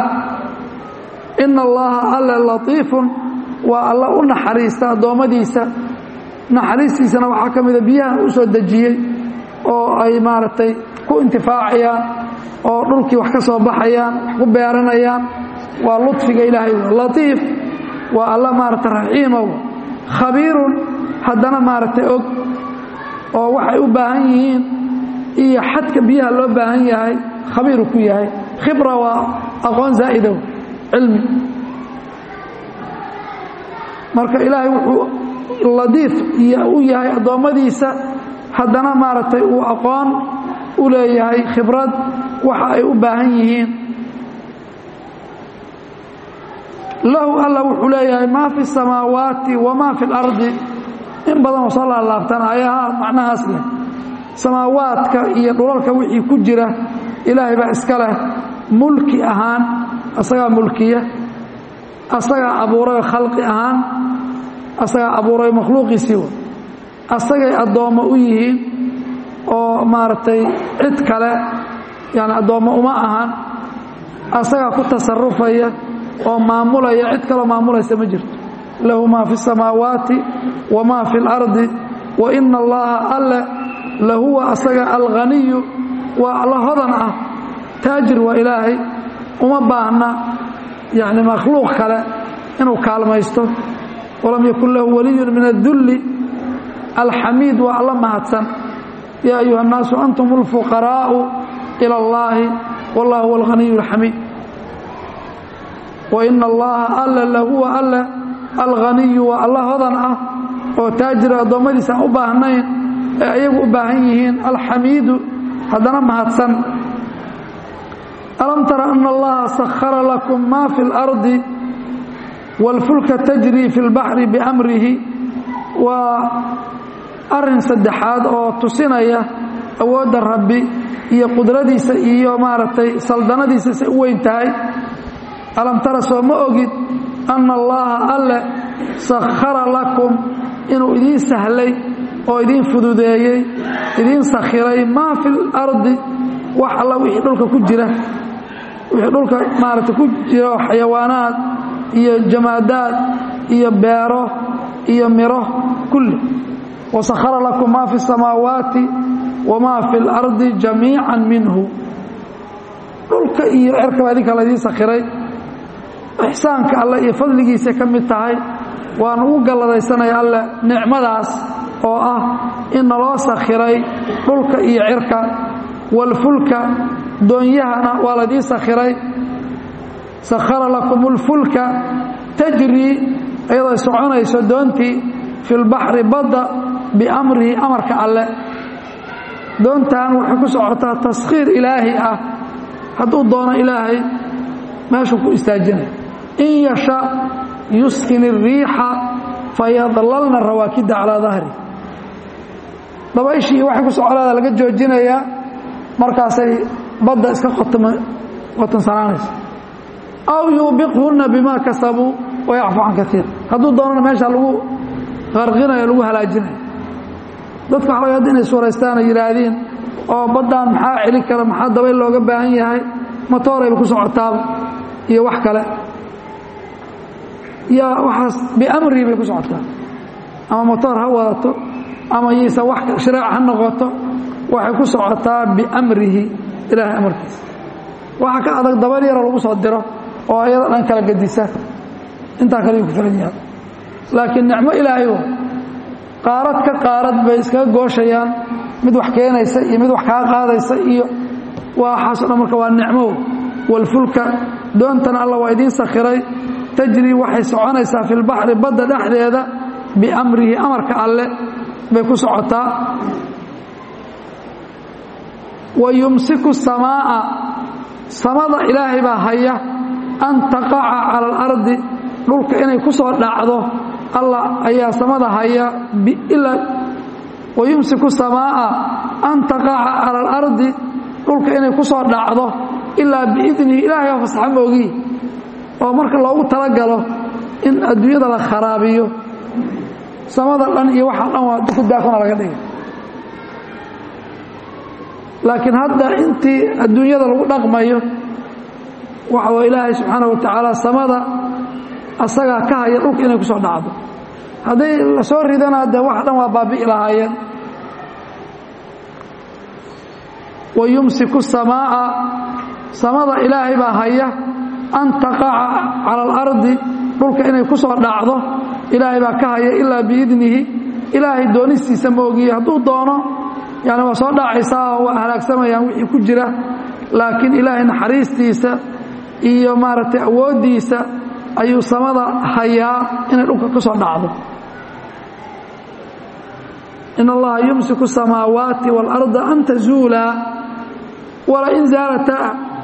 ina allaha alle latiifun waa alla u naxariista addoommadiisa naxariistiisana waxaa ka mida biyahan u soo dejiyey oo ay maaragtay ku intifaacayaan oo dhulkii wax ka soo baxayaan wax ku beeranayaan waa luطfiga ilaahay latiif waa alla maaragtay raxiimow khabiirun haddana maaragtay og oo waxay u baahan yihiin iyo xadka biyaha loo baahan yahay khabiiru ku yahay khibra waa aqoon zaa'idow cilmi marka ilaahay wuxuu ladiif u yahay addoommadiisa haddana maaragtay uu aqoon u leeyahay khibrad waxa ay u baahan yihiin lahu alla wuxuu leeyahay maa fi الsamaawaati wamaa fi اlardi in badan oo soo laalaabtaan ayaha macnahaas leh samaawaadka iyo dhulalka wixii ku jira ilaahay baa iska leh mulki ahaan asagaa mulkiya asagaa abuuray khalqi ahaan asagaa abuuray makhluuqiisii asagay addoommo u yihiin oo maaragtay cid kale yani addoommo uma ahan asagaa ku tasarufaya oo maamulaya cid kaloo maamulaysa ma jirto lahu maa fi الsamaawaati wamaa fi اlardi wa ina allaha alle lahuwa asaga alghaniyu waa alla hodan ah taajir waa ilaahay uma baahna yani makhluuq kale inuu kaalmaysto walam yakun lahu waliyun min adulli alxamiid waa alla mahadsan yaa ayuha الnaasu antum اlfuqaraa'u ilى اllahi wallah huwa alghaniyu اlxamiid waina allaha alle lahuwa alle alghaniyu waa alla hodan ah oo taajira addoommadiisa aan u baahnayn ee ayagu u baahan yihiin alxamiidu haddana mahadsan alam tara ana allaha sakhara lakum ma fi اlardi wاlfulka tajri fi اlbaxri biamrihi waa arin saddexaad oo tusinaya awoodda rabbi iyo qudradiisa iyo maaragtay saldanadiisa say u weyn tahay alam tara soo ma ogid anna allaaha alle sakhara lakum inuu idiin sahlay oo idiin fududeeyey idiin sakhiray maa fi lardi wax alla wixii dhulka ku jira wixii dhulka maaragtay ku jira oo xayawaanaad iyo jamaadaad iyo beero iyo miro kulli wasakhara lakum maa fi الsamaawaati wamaa fi اlardi jamiica minhu dhulka iyo cerkaba idinka laydiin sakhiray ixsaanka alle iyo fadligiisa ka mid tahay waan ugu galladaysanaya alle nicmadaas oo ah in naloo sakhiray dhulka iyo cirka walfulka doonyahana waa laydiin sakhiray sakhara lakum اlfulka tajrii iyadoo soconayso doontii fi lbaxri badda biamrihi amarka alle doontan waxay ku socotaa taskhiir ilaahi ah hadduu doono ilaahay meeshuu ku istaajinay in yasha yuskin الriixa fayadlalna rawaakida calaa dahri dabayshii waxay ku socoleeda laga joojinayaa markaasay badda iska qotansanaanaysa aw yuubiqhunna bima kasabuu wayacfu can kaiir hadduu doonana meesha lagu qarqinayo lagu halaajinayo dadka waxa laga had inay suuraystaan oo yidhaahdiin oo baddaan maxaa celin kara maxaa dabayl looga baahan yahay matoorayba ku socotaaba iyo wax kale yaa waxaas biamrihi bay ku socotaa ama motoor ha wadato ama yaysa wax shiraac ha noqoto waxay ku socotaa biamrihi ilaahay amarkiisa waxa ka adag dabayl yaroo lagu soo diro oo iyada dhan kala gedisa intaa kale yuu ku filan yahay laakiin nicmo ilaahay wa qaarad ka qaarad bay iskaga gooshayaan mid wax keenaysa iyo mid wax kaa qaadaysa iyo waxaaso dhan marka waa nicmo walfulka doontana alla waa idiin sakhiray tajrii waxay soconaysaa fi lbaxri badda dhexdeeda biamrihi amarka alle bay ku socotaa wa yumsiku samaa'a samada ilaahay baa haya an taqaca cala alardi dhulka inay ku soo dhacdo allah ayaa samada haya wayumsiku samaa'a an taqaca cala alardi dhulka inay ku soo dhacdo ilaa biidnihi ilaahay oo fasaxa moogihi oo marka loogu talagalo in adduunyada la kharaabiyo samada dhan iyo waxa dhan waa ku daafana laga dhigay laakiin hadda intii adduunyada lagu dhaqmayo waxa waa ilaahay subxaana wa tacaala samada asagaa ka haya dhulka inay ku soo dhacdo hadday la soo ridana dee wax dhan waa baabi'i lahaayeen wa yumsiku samaa'a samada ilaahay baa haya an taqaca cala alardi dhulka inay ku soo dhacdo ilaahay baa ka haya ilaa biidnihi ilaahay doonistiisa ma ogiye hadduu doono yani waa soo dhacaysaa oo waa halaagsamayaan wixii ku jira laakiin ilaahay naxariistiisa iyo maaragtay awooddiisa ayuu samada hayaa inay dhulka ku soo dhacdo in allaha yumsiku samaawaati waalarda an tazuulaa walain zaalataa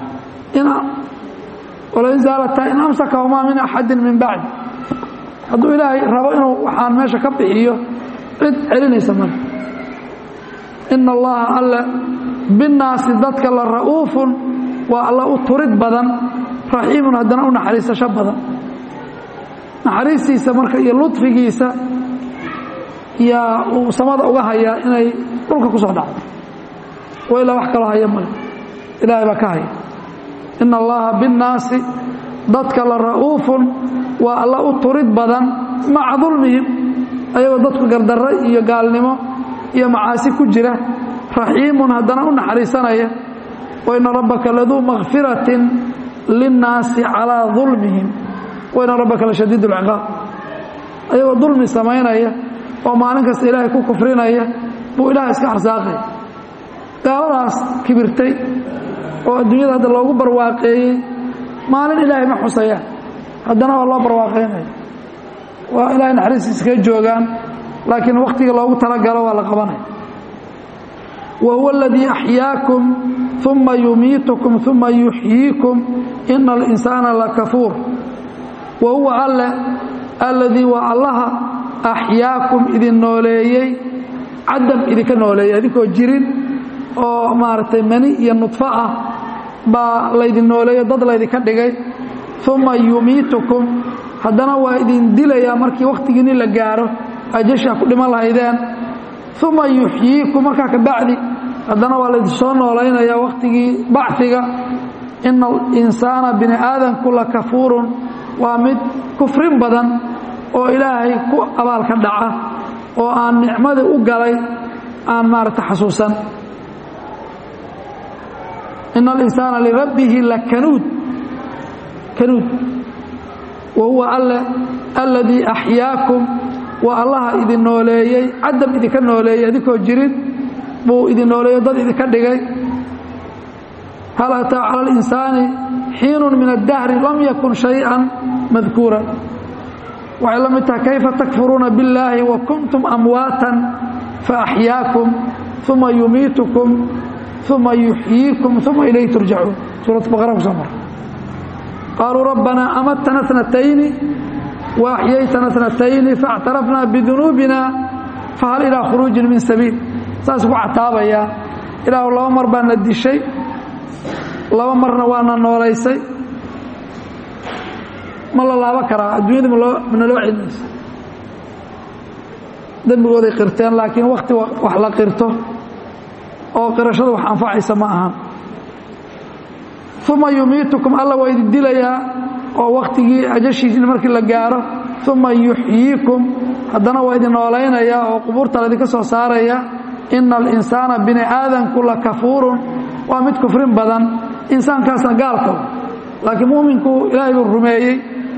walain zaalataa in amsakahumaa min axadin min bacdi hadduu ilaahay rabo inuu waxaan meesha ka bixiyo cid celinaysa male ina allaha alle binnaasi dadka la ra'uufun waa alla u turid badan raxiimun haddana u naxariisasho badan naxariistiisa marka iyo ludfigiisa yaa uu samada uga hayaa inay dhulka ku soo dhacdo wa ilaa wax kaloo haya male ilaahay baa ka haya ina allaha binnaasi dadka la ra'uufun waa alla u turid badan maca dulmihim ayagoo dadku gardarro iyo gaalnimo iyo macaasi ku jira raxiimun haddana u naxariisanaya waina rabbaka laduu makfiratin linnaasi calaa dulmihim waina rabbaka la shadiid اlciqaab ayagoo dulmi samaynaya oo maalin kasta ilaahay ku kufrinaya buu ilahay iska arsaaqaya gaaladaas kibirtay oo adduunyada hadda loogu barwaaqeeyey maalin ilaahay ma xusayaan haddana waa loo barwaaqaynaya waa ilahay naxariistiisa kaga joogaan laakiin wakhtiga loogu talagalo waa la qabanaya wa huwa aladii axyaakum uma yumiitukum uma yuxyiikum ina alinsaana lakafuur wa huwa alle alladii waa allaha axyaakum idin nooleeyey cadam idinka nooleeyey idinkoo jirin oo maaragtay mani iyo nudfo ah baa laydin nooleeyo dad laydinka dhigay uma yumiitukum haddana waa idin dilayaa markii wakhtigiinni la gaaro ajashaa ku dhiman lahaydeen uma yuxyiikum markaa ka bacdi haddana waa laydin soo noolaynayaa wakhtigii bacfiga ina alinsaana bini aadanku la kafuurun waa mid kufrin badan oo ilaahay ku abaalka dhaca oo aan nicmadii u galay aan maaragta xasuusan ina alinsaana lirabbihi lakanuud kanuud wa huwa alle alladii axyaakum waa allaha idin nooleeyey cadam idinka nooleeyey adinkoo jirin buu idin nooleeyo dad idinka dhigay hal ataa cala alinsaani xiinun min addahri lam yakun shay-an madkuura waxay la mid tahay kayfa takfuruuna billaahi wa kuntum amwaatan faaxyaakum uma yumiitukum uma yuxyiikum uma ilayhi turjacuun suurat baqara ku soo mara qaaluu rabbanaa amatana snatayni wa axyaytana snatayni faاctarafnaa bidunuubina fahal ilaa khuruujin min sabiil saas ku cataabayaa ilaahu laba mar baa na dishay laba marna waana noolaysay ma la laabo karaa adduunyada mana loo celinaysa dembigooday qirteen laakiin wakti wax la qirto oo qirashada wax anfacaysa ma ahan uma yumiitukum alla waa idin dilayaa oo wakhtigii ajashiisina markii la gaaro uma yuxyiikum haddana waa idin noolaynayaa oo qubuurta laydinka soo saaraya ina alinsaana bini aadanku la kafuurun waa mid kufrin badan insaankaasna gaalka laakiin muuminku ilaahay buu rumeeyey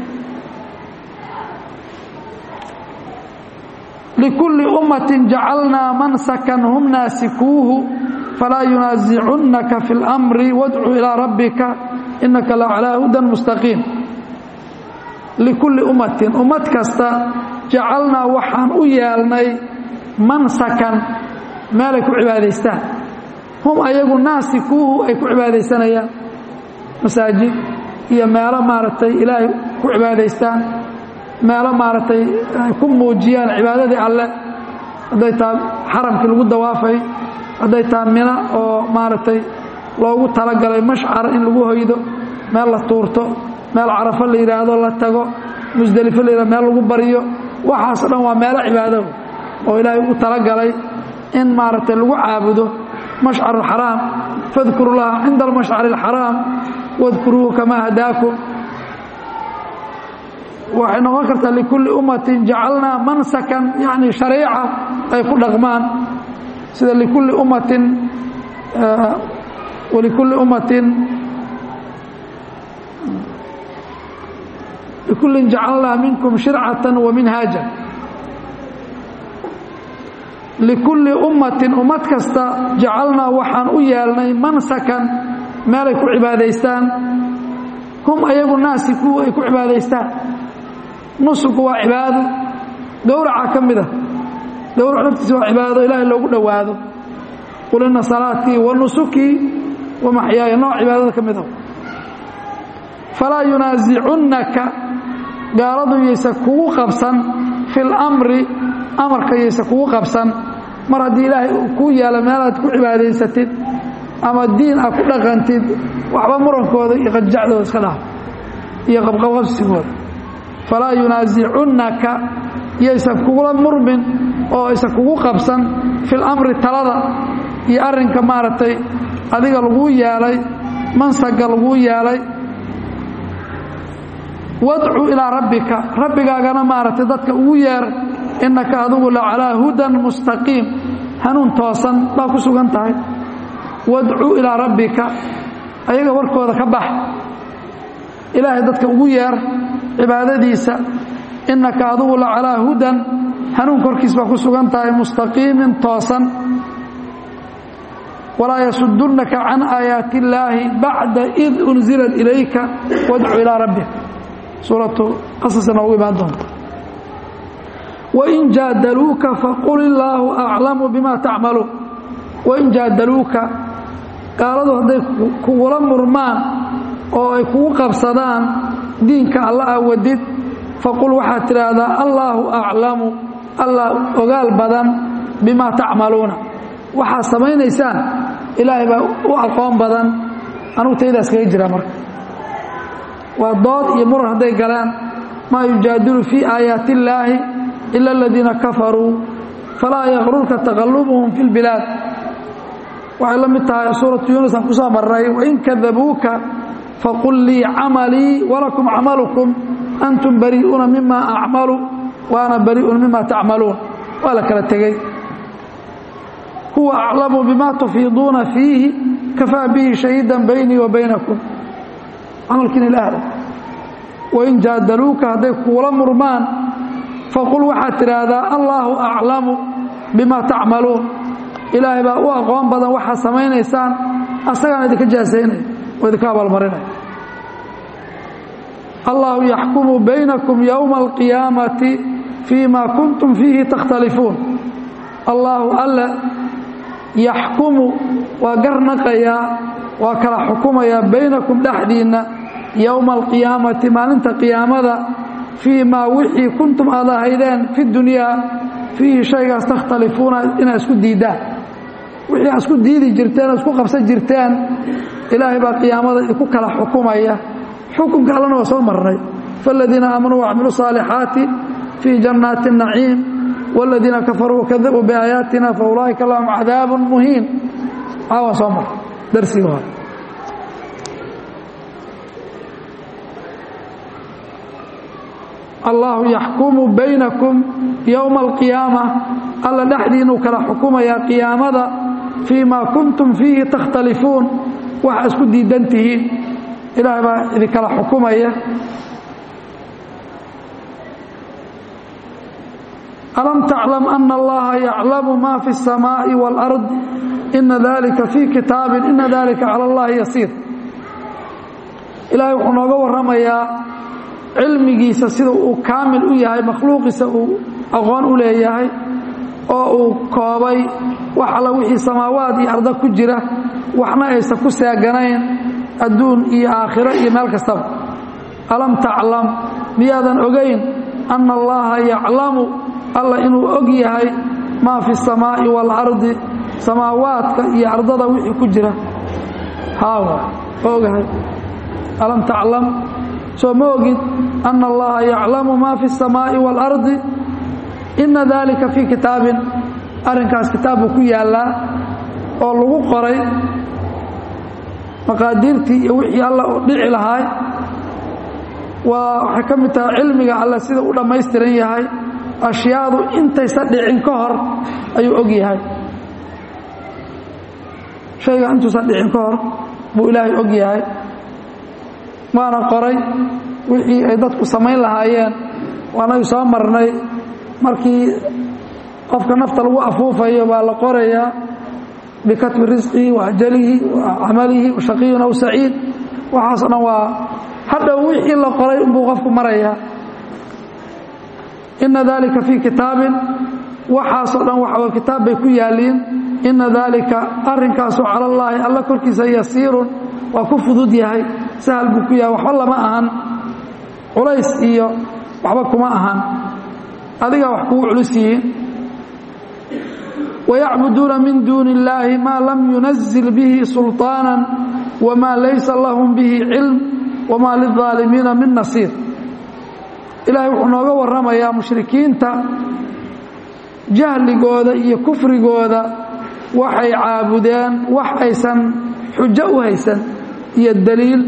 likulli ummatin jacalnaa mansakan hum naasikuuhu falaa yunaasicunaka fi اlamri wadcu ilaa rabbika inaka la calaa hudan mustaqiim likulli ummatin ummad kasta jacalnaa waxaan u yeelnay mansakan meelay ku cibaadaystaan hum ayagu naasikuuhu ay ku cibaadaysanayaan masaajid iyo meelo maaragtay ilaahay ku cibaadaystaan meelo maaragtay ay ku muujiyaan cibaadadii alle hadday tahay xaramkii lagu dawaafay hadday tahay mina oo maaragtay loogu talagalay mashcar in lagu hoydo meel la tuurto meel carafo la yidhaahdo la tago musdelifo la yidhahdo meel lagu baryo waxaaso dhan waa meelo cibaado oo ilaahay ugu talagalay in maaragtay lagu caabudo mashcar alxaraam fadkuru llaha cinda almashcari alxaraam wadkuruuhu kamaa hadaakum waxay noqon kartaa likulli ummatin jacalnaa mansakan yani shariica ay ku dhaqmaan sida likulli ummatin walikulli ummatin likullin jacalnaa minkum shircatan wa minhaaja likulli ummatin ummad kasta jacalnaa waxaan u yeelnay mansakan meelay ku cibaadaystaan hum ayagu naasiku ay ku cibaadaystaan nusuku waa cibaado gowraca ka mid a gowrac naftiisa waa cibaado ilaahay loogu dhowaado qul inna salaatii wa nusukii wa maxyaaya nooc cibaadada ka mid a falaa yunaasicunnaka gaaladu yaysa kugu qabsan fi lamri amarka yaysa kugu qabsan mar haddii ilaahay uu kuu yaalo meelaad ku cibaadaysatid ama diin aad ku dhaqantid waxba murankooda iyo qanjacdooda iska dhaaf iyo qabqabqabsigooda falaa yunaasicunnaka yaysan kugula murmin oo aysan kugu qabsan fi lamri talada iyo arrinka maaragtay adiga laguu yeelay mansaga laguu yeelay wadcu ilaa rabbika rabbigaagana maaragtay dadka ugu yeer innaka adigu la calaa hudan mustaqiim hanuun toosan baa ku sugan tahay wadcu ilaa rabbika ayaga warkooda ka bax ilaahay dadka ugu yeer cibaadadiisa innaka adigu la calaa hudan hanuun korkiis baa ku sugan tahay mustaqiimin toosan walaa yasudunnaka can aayaati illaahi bacda id unzilat ilayka wadcu ilaa rabbika suuratu qasasa noogu imaan doonta wain jaadaluuka faqul illaahu aclamu bima tacmaluun wain jaadaluuka gaaladu hadday kugula murmaan oo ay kugu qabsadaan diinka alla ah wadid faqul waxaad tidhaahdaa allaahu aclamu allah ogaal badan bimaa tacmaluuna waxaad samaynaysaan ilaahay baa u aqoon badan anugu taydaas kaga jira marka waa dood iyo muran hadday galaan maa yujaadilu fii aayaati illaahi ila aladiina kafaruu falaa yaqrurka taqalubuhum fi lbilaad waxay la mid tahay suuratu yuunus aan ku soo marnay wain kadabuuka faqul lii camalii walakum camalukum antum barii'uuna mima acmalu wa ana barii'un mima tacmaluun waa la kala tegey huwa aclamu bima tufiiduuna fiihi kafaa bihi shahiidan baynii wa baynakum camalkiina ilaah wain jaadaluuka hadday kuula murmaan faqul waxaad tidhaahdaa allaahu aclamu bima tacmaluun ilaahay baa u aqoon badan waxaad samaynaysaan asagaan idinka jaasaynaya oo idinka abaalmarinaya allahu yaxkumu baynakum yowma alqiyaamati fii ma kuntum fiihi takhtalifuun allaahu alle yaxkumu waa garnaqayaa waa kala xukumayaa baynakum dhexdiinna yowma alqiyaamati maalinta qiyaamada fii maa wixii kuntum aad ahaydeen fi dunyaa fiihi shaygaas takhtalifuuna inaad isku diiddaan wixii aad isku diidi jirteen oo isku qabsan jirteen ilaahay baa qiyaamada idinku kala xukumaya xukunka allana waa soo marnay faaladiina aamanuu wacmiluu saalixaati fii jannaati naciim waaladiina kafaruu wakadabuu biaayaatina fa ulaa'ika lahum cadaabun muhiin caawan soo marnay darsigii hore allahu yaxkumu baynakum yowma alqiyaama alla dhexdiinuu kala xukumayaa qiyaamada fii maa kuntum fiihi takhtalifuun waxa isku diidan tihiin ilaahay baa idinkala xukumaya alam taclam ana allaha yaclamu ma fi الsamaaءi wاlأrض ina dalika fii kitaabin ina dalika cala اllahi yasiir ilahay wuxuu nooga warramayaa cilmigiisa sida uu kaamil u yahay makhluuqiisa uu aqoon u leeyahay oo uu koobay wax alla wixii samaawaad iyo arda ku jira waxna aysan ku seeganayn adduun iyo aakhiro iyo meel kastaba alam taclam miyaadan ogayn anna allaha yaclamu alla inuu og yahay maa fi الsamaa'i wاlardi samaawaadka iyo ardada wixii ku jira haawa ogahay alam taclam soo ma ogid ana allaha yaclamu ma fi الsamaaءi wاlardi ina dalika fii kitaabin arrinkaas kitaab buu ku yaallaa oo lagu qoray maqaadiirtii iyo wixii alla u dhici lahaay waa waxay ka mid tahay cilmiga alle sida u dhammaystiran yahay ashyaadu intaysa dhicin ka hor ayuu og yahay shayga intuusan dhicin ka hor buu ilaahay og yahay waana qoray wixii ay dadku samayn lahaayeen waanagu soo marnay markii qofka nafta lagu afuufayo baa la qorayaa bikatbi risqihi wa ajalihi wa camalihi wa shaqiyun aw saciid waxaaso dhan waa hadhow wixii la qoray unbuu qofku marayaa ina dalika fii kitaabin waxaasoo dhan waxa kitaab bay ku yaaliin ina dalika arrinkaasu cala allaahi alla korkiisa yasiirun waa ku fudud yahay sahal buu ku yahay waxba lama ahan culays iyo waxba kuma ahan adigaa wax kugu culus yihiin wayacbuduuna min duuni illaahi maa lam yunazil bihi sulطaana wamaa laysa lahum bihi cilm wamaa lilظaalimiina min nasiir ilaahay wuxuu nooga warramayaa mushrikiinta jahligooda iyo kufrigooda waxay caabudeen wax aysan xujo u haysan iyo daliil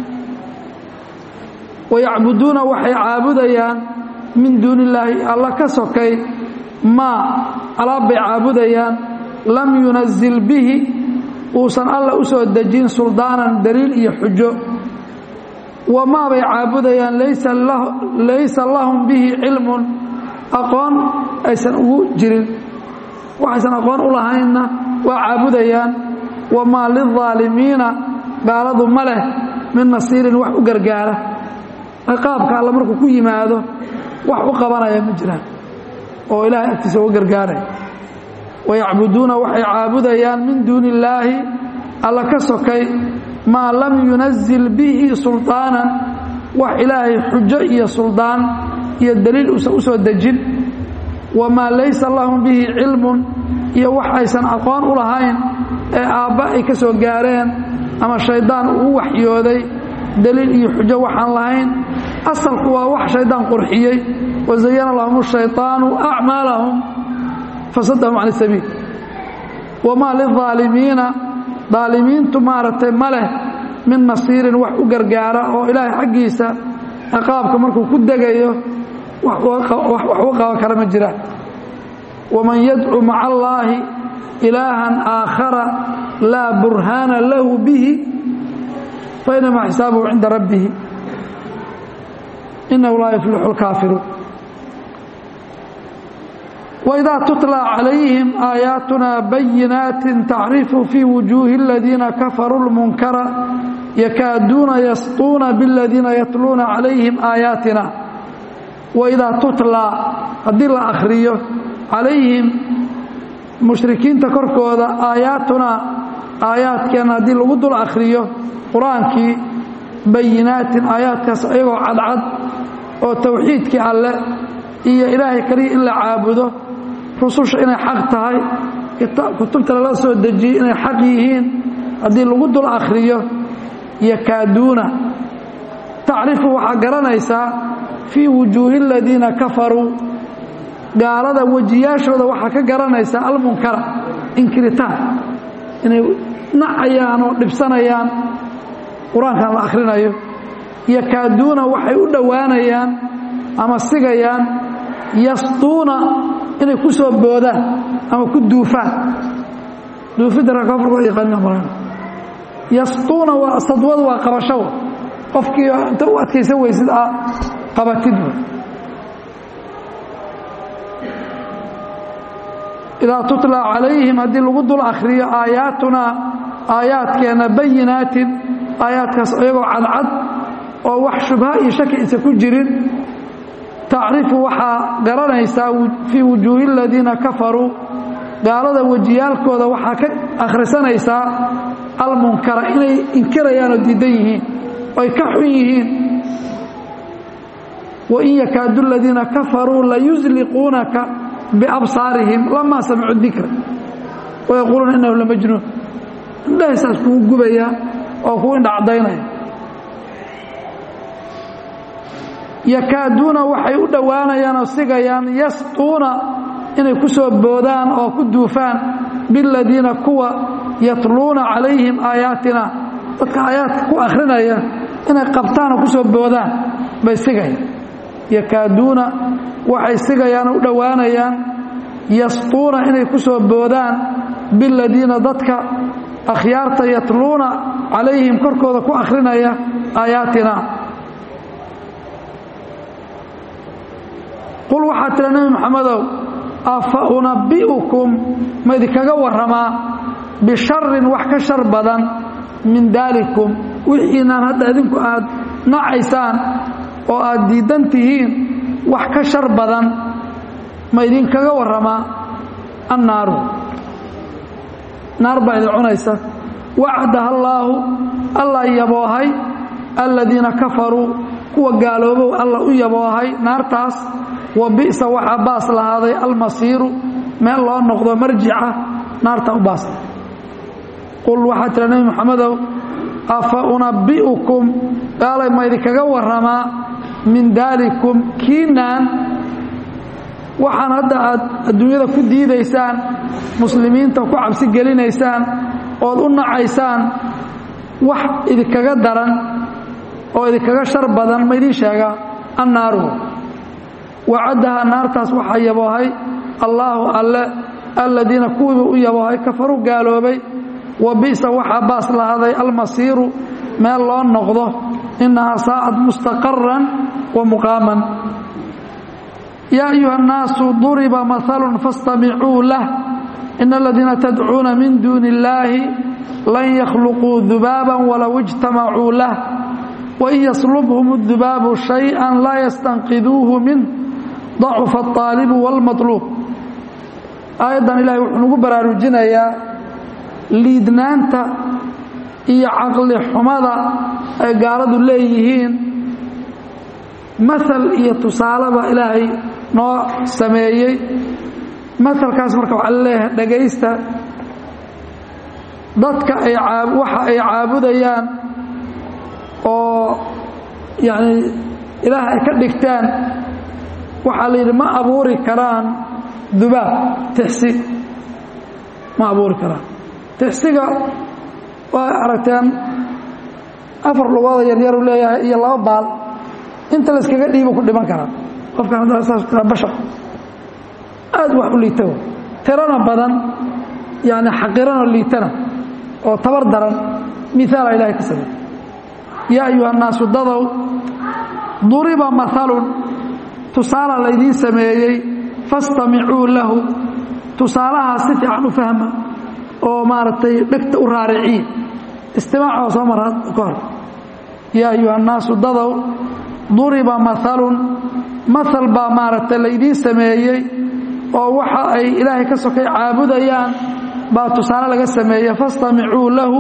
wayacbuduuna waxay caabudayaan min duuni illaahi alla ka sokay maa alaab bay caabudayaan lam yunazil bihi uusan alla u soo dejin suldaanan daliil iyo xujo wamaa bay caabudayaan laysa lahum bihi cilmun aqoon aysan ugu jirin waxaysan aqoon u lahaynna waa caabudayaan wamaa lilظaalimiina gaaladu ma leh min nasiirin wax u gargaara ciqaabka alla markuu ku yimaado wax u qabanaya ma jiraan oo ilaahay agtiisa uga gargaaraya wayacbuduuna waxay caabudayaan min duuni illaahi alla ka sokay maa lam yunazil bihi sulطaanan wax ilaahay xujo iyo suldaan iyo daliil uusan u soo dejin wamaa laysa lahum bihi cilmun iyo wax aysan aqoon u lahayn ee aabba ay ka soo gaareen ama shayddaan uu waxyooday daliil iyo xujo waxaan lahayn asalku waa wax shaydaan qurxiyey wazayana lahum shayطaanu acmaalahum fasadahum can sabiil wamaa lilظaalimiina daalimiintu maaragtay ma leh min nasiirin wax u gargaara oo ilaahay xaggiisa ciqaabka markuu ku degayo wax u qaban kara ma jiraan waman yadcu maca allaahi ilaahan aakhara laa burhaana lahu bihi fainamaa xisaabuhu cinda rabbihi inahu laa yuflixu اlkaafiruun wإidaa tutlى calayhim aayaatuna bayinaati tacrifu fii wujuuhi اladiina kafaruu اlmunkara yakaaduuna yasطuuna bاladiina yatluuna calayhim aayaatina waidaa tutlaa haddii la akhriyo calayhim mushrikiinta korkooda aayaatunaa aayaadkeenna haddii lagu dul akhriyo qur-aankii bayinaatin aayaadkaas ayagoo cadcad oo towxiidkii alle iyo ilaahay kaliya in la caabudo rususha inay xaq tahay kutubta lala soo dejiyey inay xaq yihiin haddii lagu dul akhriyo yakaaduuna tacrifu waxaa garanaysaa fii wujuuhi aladiina kafaruu gaalada wejiyaashooda waxaa ka garanaysaa almunkara inkiritaan inay nacayaan oo dhibsanayaan qur-aankan la akhrinayo yakaaduuna waxay u dhowaanayaan ama sigayaan yasduuna inay ku soo boodaan ama ku duufaan duufidda rakafarkooda yaqaaniin mara yasduuna waa sadwadu waa qabasho qofkii inta u adkaysan weysid a qabatid idaa tutla calayhim haddii lagu dul akhriyo aayaatunaa aayaadkeenna bayinaatin aayaadkaas iyagoo cadcad oo wax shubha iyo shaki isa ku jirin tacrifu waxaa garanaysaa fii wujuuhi aladiina kafaruu gaalada wejiyaalkooda waxaa ka akhrisanaysaa almunkara inay inkirayaan oo diidan yihiin oy ka xun yihiin wain yakaadu aladiina kafaruu layusliquunaka biabsaarihim lamaa samicuu dikra wayaquuluuna innahu lamajnuun indhahaysaas kugu gubayaa oo kuu indhacdaynaya yakaaduuna waxay u dhowaanayaan oo sigayaan yasquuna inay ku soo boodaan oo ku duufaan biladiina kuwa yatluuna calayhim aayaatina dadka aayaadka ku akhrinaya inay qabtaan oo ku soo boodaan bay sigayaan yakaaduuna waxay sigayaan oo u dhowaanayaan yasquuna inay ku soo boodaan biladiina dadka akhyaarta yatluuna calayhim korkooda ku akhrinaya aayaatina qul waxaa tira nebi moxamedow afa unabbi'ukum ma idinkaga warramaa bisharin wax ka shar badan min daalikum wixiinaan hadda idinku aad nacaysaan oo aad diidan tihiin wax ka shar badan ma idinkaga warramaa annaaru naar baa idin cunaysa wacdaha allaahu alla yaboohay aladiina kafaruu kuwa gaaloobow alla u yaboohay naartaas wa bi'sa waxaa baas lahaaday almasiiru meel loo noqdo marjica naarta u baasta qul waxaa tira nebi moxamedow afa unabbi'ukum gaalay ma idinkaga warramaa min daalikum kiinaan waxaan hadda aad adduunyada ku diidaysaan muslimiinta ku cabsi gelinaysaan ood u nacaysaan wax idinkaga daran oo idinkaga shar badan ma idiin sheegaa annaaru wacaddaha naartaas waxaa yaboohay allaahu alle aladiina kuwiiba u yaboohay kafaru gaaloobay wa bi'sa waxaa baas lahaaday almasiiru meel loo noqdo innahaa saacad mustaqaran wa muqaaman yaa ayuha annaasu duriba mahalun faاstamicuu lah ina aladiina tadcuuna min duuni illaahi lan yakhluquu dubaaban walow ijtamacuu lah wain yaslubhum اdubaabu shayئa laa yastanqiduuhu minh dacufa الطaalibu wاlmaطluub aayaddan ilahay wuxuu nagu baraarujinayaa liidnaanta iyo caqli xumada ay gaaladu leeyihiin maal iyo tusaaleba ilaahay noo sameeyey maalkaas marka waxaa laleeyahay dhagaysta dadka ay waxa ay caabudayaan oo yacni ilaah ay ka dhigteen waxaa la yidhi ma abuuri karaan dubaab tixsi ma abuuri karaan tixsiga waa aragteen afar lugooda yaryaru leeyahay iyo laba baal inta la iskaga dhiibo ku dhiman karaa qofkan haddaa saas bashar aad wax u liita tirana badan yani xaqirano liitana oo tabar daran miaala ilahay ka samey yaa ayuha الnaasu dadow duriba mahalun tusaala laydiin sameeyey fastamicuu lahu tusaalahaa si fiican u fahma oo maaragtay dhegta u raariciin istimaac soo mara ka hor yaa ayuha الnaasu dadow duriba mahalun mahal baa maaragtay laydiin sameeyey oo waxa ay ilaahay ka sokay caabudayaan baa tusaale laga sameeye fastamicuu lahu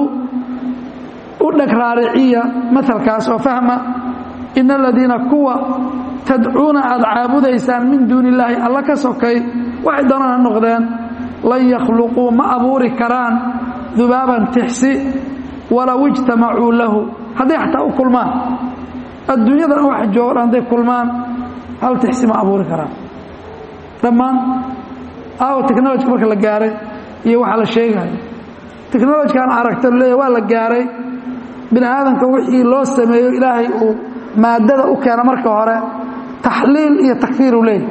u dheg raariciya maalkaas oo fahma ina aladiina kuwa tadcuuna aad caabudaysaan min duuni illaahi alla ka sokay waxay doonaan ha noqdeen lan yakhluquu ma abuuri karaan dubaaban tixsi walow ijtamacuu lahu hadday xataa u kulmaan adduunyadan wax joogan hadday kulmaan hal tixsi ma abuuri karaan dhammaan aawo technology marka la gaaray iyo waxaa la sheegayo technologykan aragta leeya waa la gaaray bini aadamka wixii loo sameeyo ilaahay uu maadada u keena marka hore taxliil iyo takfiir uu leeyahy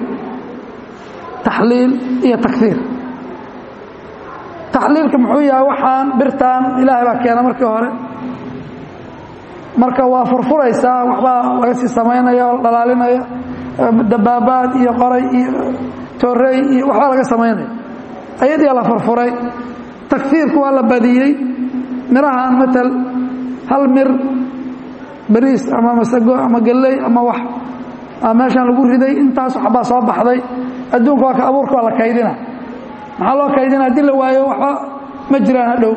taxliil iyo takfiir taxliilka muxuu yahay waxaan birtaan ilaahay baa keena markii hore marka waa furfuraysaa waxbaa laga sii samaynaya oo dhalaalinaya dabaabaad iyo qoray iyo torey iyo waxbaa laga samaynaya ayadii la furfuray takfiirku waa la badiyey mirahan matal hal mir bariis ama masago ama galley ama wax meeshaan lagu riday intaas waxbaa soo baxday adduunka waa ka abuurka waa la kaydina maxaa loo kaydina haddii la waayo waxba ma jiraan hadhow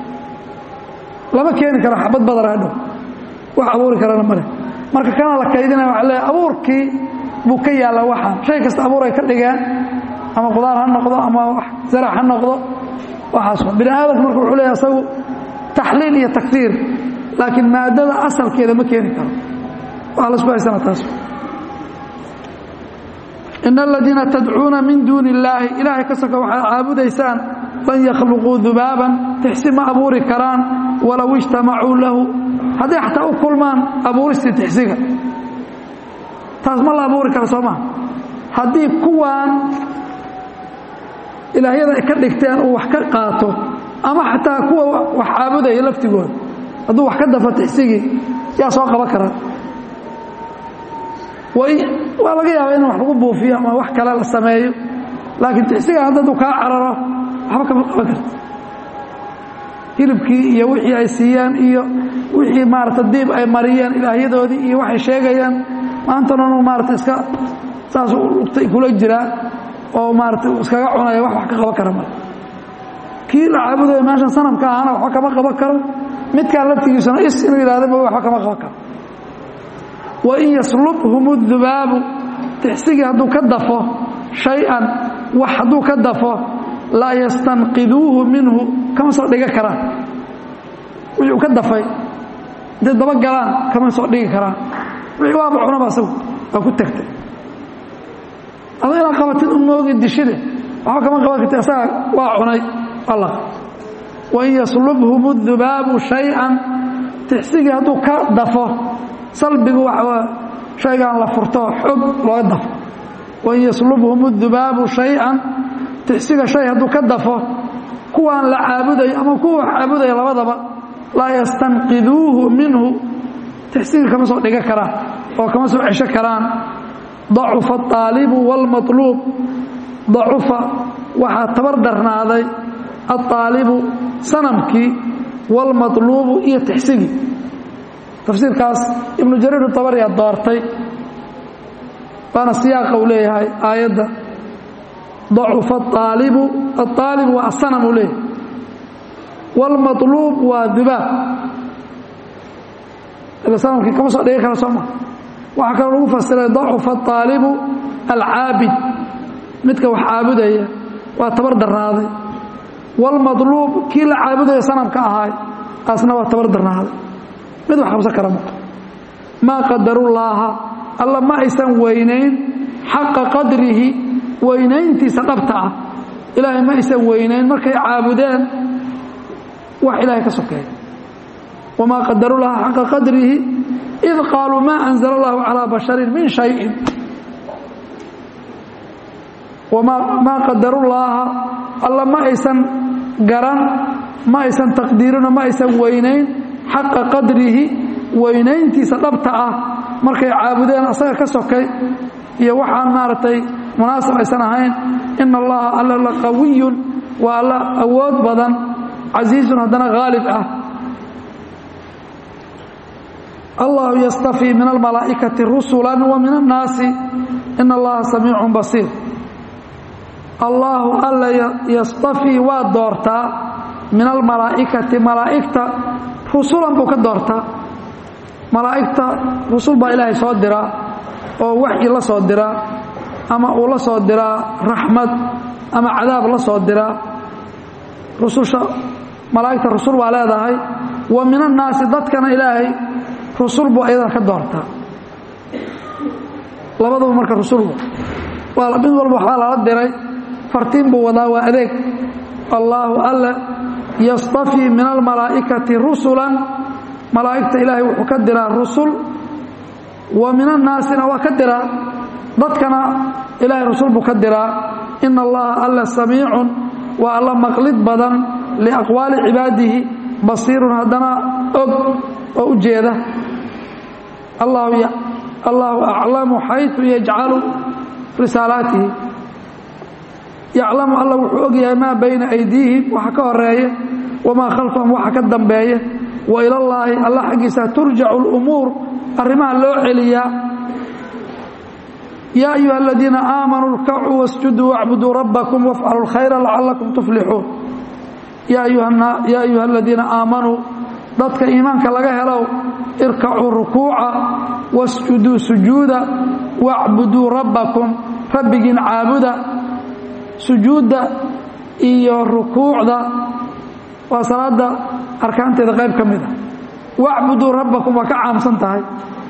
lama keeni karo xabad badara hadhow wax abuuri karana male marka kana la kaydinaya waa leeya abuurkii buu ka yaalla waxaan shay kasta abuur ay ka dhigeen ama qudaar ha noqdo ama zarac ha noqdo waxaas bini aadamka marka wuxuu leeya asagu taxliil iyo takfiir laakiin maadada asalkeeda ma keeni karo waa lasku haysana taas in aladiina tadcuuna min duuni illaahi ilaahay ka soka waxaad caabudaysaan lan yakhluquu dubaaban tixsi ma abuuri karaan walow ijtamacuu lahu hadday xataa u kulmaan abuuristii tixsiga taas ma la abuuri kara soo maha haddii kuwaan ilaahyada ay ka dhigteen uu wax ka qaato ama xataa kuwa wax caabudaya laftigooda hadduu wax ka dafo tixsigii yaa soo qaban karaa waa laga yaaba in wax lagu buufiyo ama wax kale la sameeyo laakiin tixsiga haddadu kaa cararo waxba kama qaban karta hilibkii iyo wixii ay siiyeen iyo wixii maarata diib ay mariyeen ilaahyadoodii iyo waxay sheegayaan maantananu maarata iska saas lugtay kula jiraa oo maarata iskaga cunaya wax wax ka qaban kara male kii la caabudayo meeshan sanamka ahana waxba kama qaban karo midkaan laftigiisuna is inuu yidhahda ma waxba kama qaban karo wain yaslubhum dubaabu tixsigii hadduu ka dafo shay-an wax hadduu ka dafo laa yastanqiduuhu minhu kama soo dhiga karaan wixii uu ka dafay intay daba galaan kama soo dhigi karaan wixii waaba cunaba asagu waa ku tagtay ado inaad qabatid u moogi dishide waxba kama qaban karti asaga waa cunay alla wain yaslubhum dubaabu shay-an tixsigii hadduu ka dafo salbigu waa shaygaan la furto xog looga dafo wain yaslubhum dubaabu shay-an tixsiga shay hadduu ka dafo kuwaan la caabudayo ama kuwa caabudaya labadaba laa yastanqiduuhu minhu tixsiga kama soo dhiga karaan oo kama soo cesho karaan dacufa aalibu wاlmaطluub dacufa waxaa tabar darnaaday aلطaalibu sanamkii wاlmaطluubu iyo tixsigii tafsiirkaas ibnu jariir abariyaa doortay waana siyaaqa uu leeyahay aayadda dacufa aalibu aaalib waa asanam uu leeyahay wاlmaطluub waa dubaab ila sanamkii kama soo dhigi kara sooma waxaa kaloo lagu fasiray dacufa aalibu alcaabid midka wax caabudaya waa tabar darnaaday wاlmaطluub kii la caabudaya sanamka ahaay taasna waa tabar darnaaday mid wax qabsan kara ma maa qadarullaaha alla ma aysan weynayn xaqa qadrihi weynayntiisa dhabta ah ilaahay ma aysan weynayn markay caabudeen wax ilaahay ka sokeeya wamaa qadarullaha xaqa qadrihi id qaaluu maa anzala allahu calaa basharin min shayin maa qadarullaaha alla ma aysan garan ma aysan taqdiirino ma aysan weynayn xaqa qadrihi weynayntiisa dhabta ah markay caabudeen asaga ka sokay iyo waxaan maaragtay munaasab aysan ahayn ina allaha alla la qawiyun waa alla awood badan casiizun haddana haalib ah allahu yastafii min almalaa'ikati rusula wa min annaasi ina allaha samiicun basiir allaahu alla yastafii waa doortaa min almalaa'ikati malaa'igta rusulan buu ka doortaa malaa'igta rusul baa ilaahay soo diraa oo waxyi la soo diraa ama uu la soo diraa raxmad ama cadaab la soo diraa rususha malaa'igta rusul waa leedahay wa min annaasi dadkana ilaahay rusul buu ayadana ka doortaa labaduba marka rusulba waa mid walba waxbaa lala diray fartiin buu wadaa waa adeeg allaahu alle yastafii min almalaa'ikati rusulan malaa'igta ilaahay wuxuu ka diraa rusul wa min annaasina waa ka diraa dadkana ilaahay rusul buu ka diraa ina allaha alla samiicun waa alla maqlid badan liaqwaali cibaadihi basiirun haddana og oo u jeeda allaahu aclamu xayثu yajcalu risaalaatihi yaclamu alla wuxuu og yahay maa bayna aydiihim waxa ka horeeya wamaa khalfahum waxa ka dambeeya wa ilallaahi alla xaggiisa turjacu اlumuur arrimaha loo celiyaa yaa ayuha aladiina aamanuu irkacuu wasjuduu wacbuduu rabbakum wafcaluu اlkhayra lacalakum tuflixuun yaa ayuha aladiina aamanuu dadka iimaanka laga helow irkacuu rukuuca wasjuduu sujuuda wacbuduu rabbakum rabbigiin caabuda sujuudda iyo rukuucda waa salaada arkaanteeda qayb ka mid a wacbuduu rabbakum waa ka caamsan tahay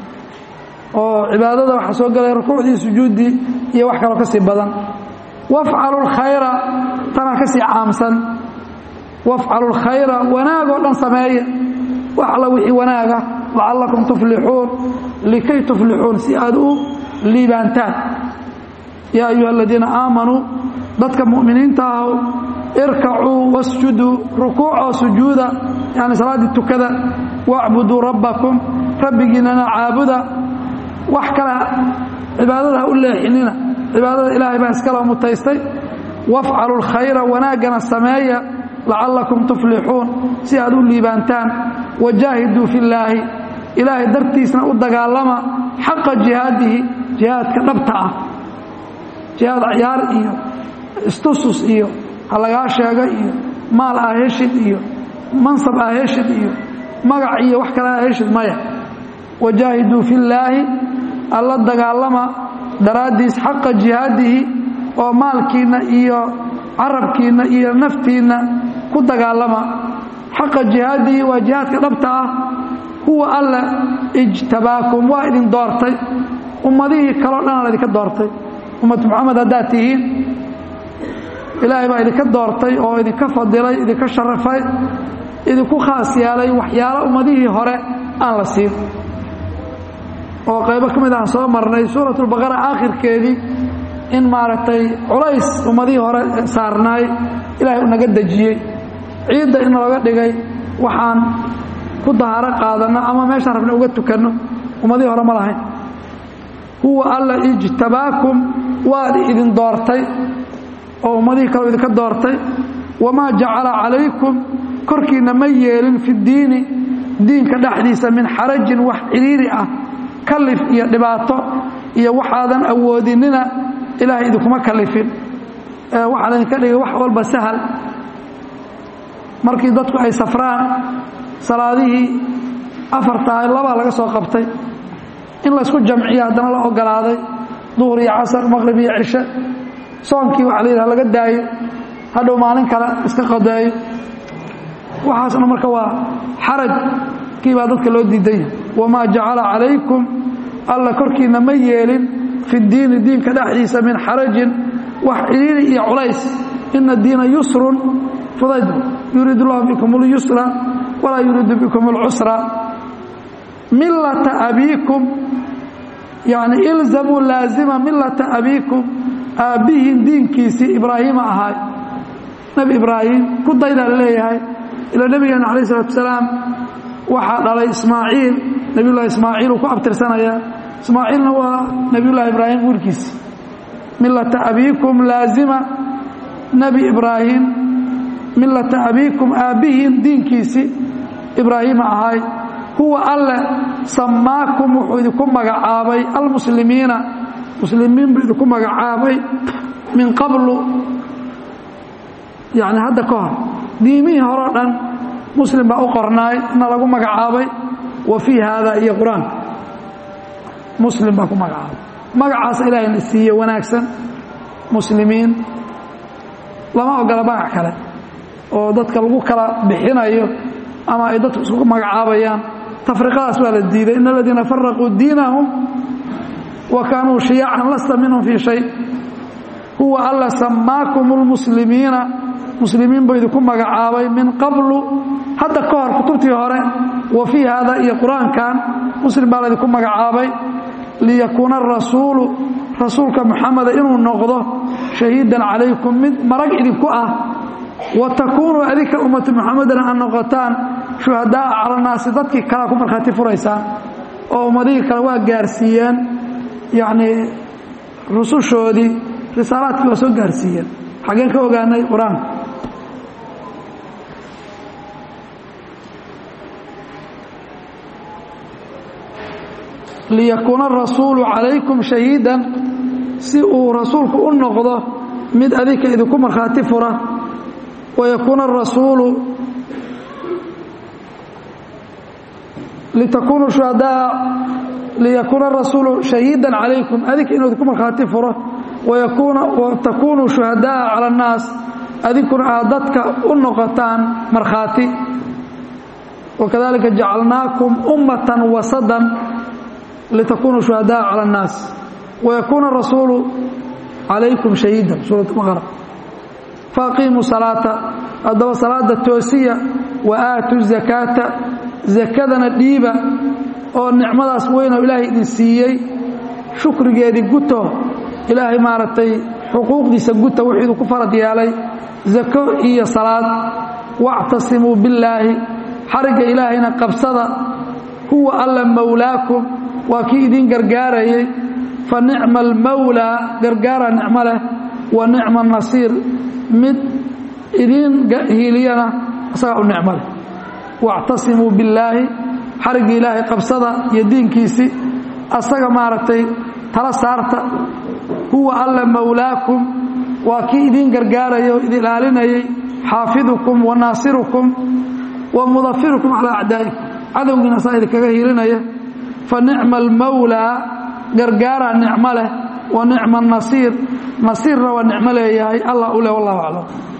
oo cibaadada waxaa soo gelaya rukuucdii sujuuddii iyo wax kaloo ka sii badan wafcalu lkhayra tanaa ka sii caamsan wafcalu lkhayra wanaagoo dhan sameeya wax alla wixii wanaaga lacallakum tuflixuun likay tuflixuun si aad u liibaantaan yaa ayuha aladiina aamanuu dadka mu'miniinta ahu irkacuu wasjuduu rukuucoo sujuuda yani salaaddii tukada wacbuduu rabbakum rabbigiinana caabuda wax kale cibaadada ha u leexinina cibaadada ilaahay baa iskaloo mutaystay wafcalu lkhayra wanaaggana sameeya lacallakum tuflixuun si aad u liibaantaan wajaahiduu fi llaahi ilaahay dartiisna u dagaalama xaqa jihaadihi jihaadka dhabta ah jihaad ciyaar iyo istusus iyo ha lagaa sheego iyo maal ah heshid iyo mansab ah heshid iyo magac iyo wax kale ah heshid maya wajaahiduu fi llaahi alla dagaalama daraaddiis xaqa jihaadihi oo maalkiinna iyo carabkiinna iyo naftiinna ku dagaalama xaqa jihaadihi waa jihaadka dhabta ah huwa alla ijtabaakum waa idin doortay ummadihii kaleo dhan la idinka doortay ummad moxamed haddaad tihiin ilaahay baa idinka doortay oo idinka fadilay idinka sharafay idinku khaas yeelay waxyaalo ummadihii hore aan la siin oo qaybo ka mid aan soo marnay suuratulbaqara aakhirkeedii in maaragtay culays ummadihii hore saarnaay ilaahay u naga dejiyey ciidda in looga dhigay waxaan ku dahaaro qaadanno ama meeshaan rabna uga tukanno ummadihii hore ma lahayn huwa alla ijtabaakum waad idin doortay oo ummadihii kaleo idinka doortay wamaa jacala calaykum korkiinna ma yeelin fi ddiini diinka dhexdiisa min xarajin wax ciriiri ah kalif iyo dhibaato iyo waxaadan awoodinina ilaahay idinkuma kalifin waxaa laydinka dhigay wax walba sahal markii dadku ay safraan salaadihii afartaa labaa laga soo qabtay in laysku jamciyo haddana la ogolaaday duhur iyo casar maqrib iyo cishe soonkii waxa la yidhaha laga daayo hadhow maalin kale iska qadeeyo waxaasna marka waa xaraj kii baa dadka loo diidan yahay wamaa jacala calaykum alla korkiinna ma yeelin fi diini diinka dhexdiisa min xarajin wax ciriiri iyo culays ina diina yusrun fudayd yuriid llahu bikum اlyusra walaa yuriidu bikum اlcusra milata abiikum yani ilzamuu laazima milata abiikum aabbihiin diinkiisii ibraahiima ahaay nebi ibraahim ku daydaa la leeyahay ilaa nebigeena calayh isalatu wasalaam waxaa dhalay ismaaciil nebiyullahi ismaaciil uu ku abtirsanayaa ismaaciilna waa nebiyullahi ibraahim wiilkiisi milata abiikum laazima nebi ibraahim milata abiikum aabbihiin diinkiisii ibraahiima ahaay huwa alle sammaakum wuxuu idinku magacaabay almuslimiina muslimiin buu idinku magacaabay min qablu yani hadda ka hor diimihii horeo dhan muslim baa u qornaay na lagu magacaabay wa fii haada iyo qur-aanka muslim baa ku magacaabay magacaas ilaahayna siiye wanaagsan muslimiin lama ogola magac kale oo dadka lagu kala bixinayo ama ay dadku isku magacaabayaan tafriqadaas waa la diiday in aladiina faraquu diinahum wa kaanuu shiyacan lasta minhum fii shay huwa alla sammaakum اlmuslimiina muslimiin buu idinku magacaabay min qablu hadda ka hor kutubtii hore wa fii haada iyo qur-aankan muslim baa laydinku magacaabay liyakuuna arasuulu rasuulka muxameda inuu noqdo shahiidan calaykum mid marag idinku ah wa takuunuu adinka ummatu muxamedana aad noqotaan shuhadaaa cala naasi dadkii kalea ku markhaati furaysaan oo ummadihii kale waa gaarsiiyeen yacnii rusushoodii risaalaadkii waa soo gaarsiiyeen xaggeen ka ogaanay qur-aanka liyakuuna arasuulu calaykum shahiidan si uu rasuulku u noqdo mid adinka idinku markhaati fura wayakuuna arasuulu litakunuu shuhadaa liyakuuna arasuulu shahiidan calaykum adinka inuu idinku markhaati furo watakunuu shuhadaaa cala annaas adinkuna aad dadka u noqotaan markhaati wakadalika jacalnaakum ummatan wasadan litakunuu shuhadaaa cala annaas wayakuuna rasuulu calaykum shahiidan suurat baqara faaqiimuu salaata haddaba salaada toosiya wa aatu zakaata zakadana dhiiba oo nicmadaas weynoo ilaahay idin siiyey shukrigeedii guto ilaahay maaragtay xuquuqdiisa guta wuxuu idinku farad yeelay zako iyo salaad wactasimuu billaahi xarigga ilaahayna qabsada huwa alla mowlaakum waa kii idiin gargaarayay fa nicma almowlaa gargaara nicmo leh wa nicma nasiir mid idiin hiiliyana isagaa u nicmo leh wactasimuu billaahi xarigga ilaahay qabsada iyo diinkiisii asaga maaragtay tala saarta huwa alla mowlaakum waa kii idiin gargaaraya oo idin ilaalinayay xaafidukum wa naasirukum wa mudafirukum calaa acdaa'ikum cadowgiina saa idinkaga hiilinaya fa nicma almowlaa gargaaraa nicmo leh wa nicma anasiir nasiirna waa nicmo leeyahay allah u leh wallahu aclam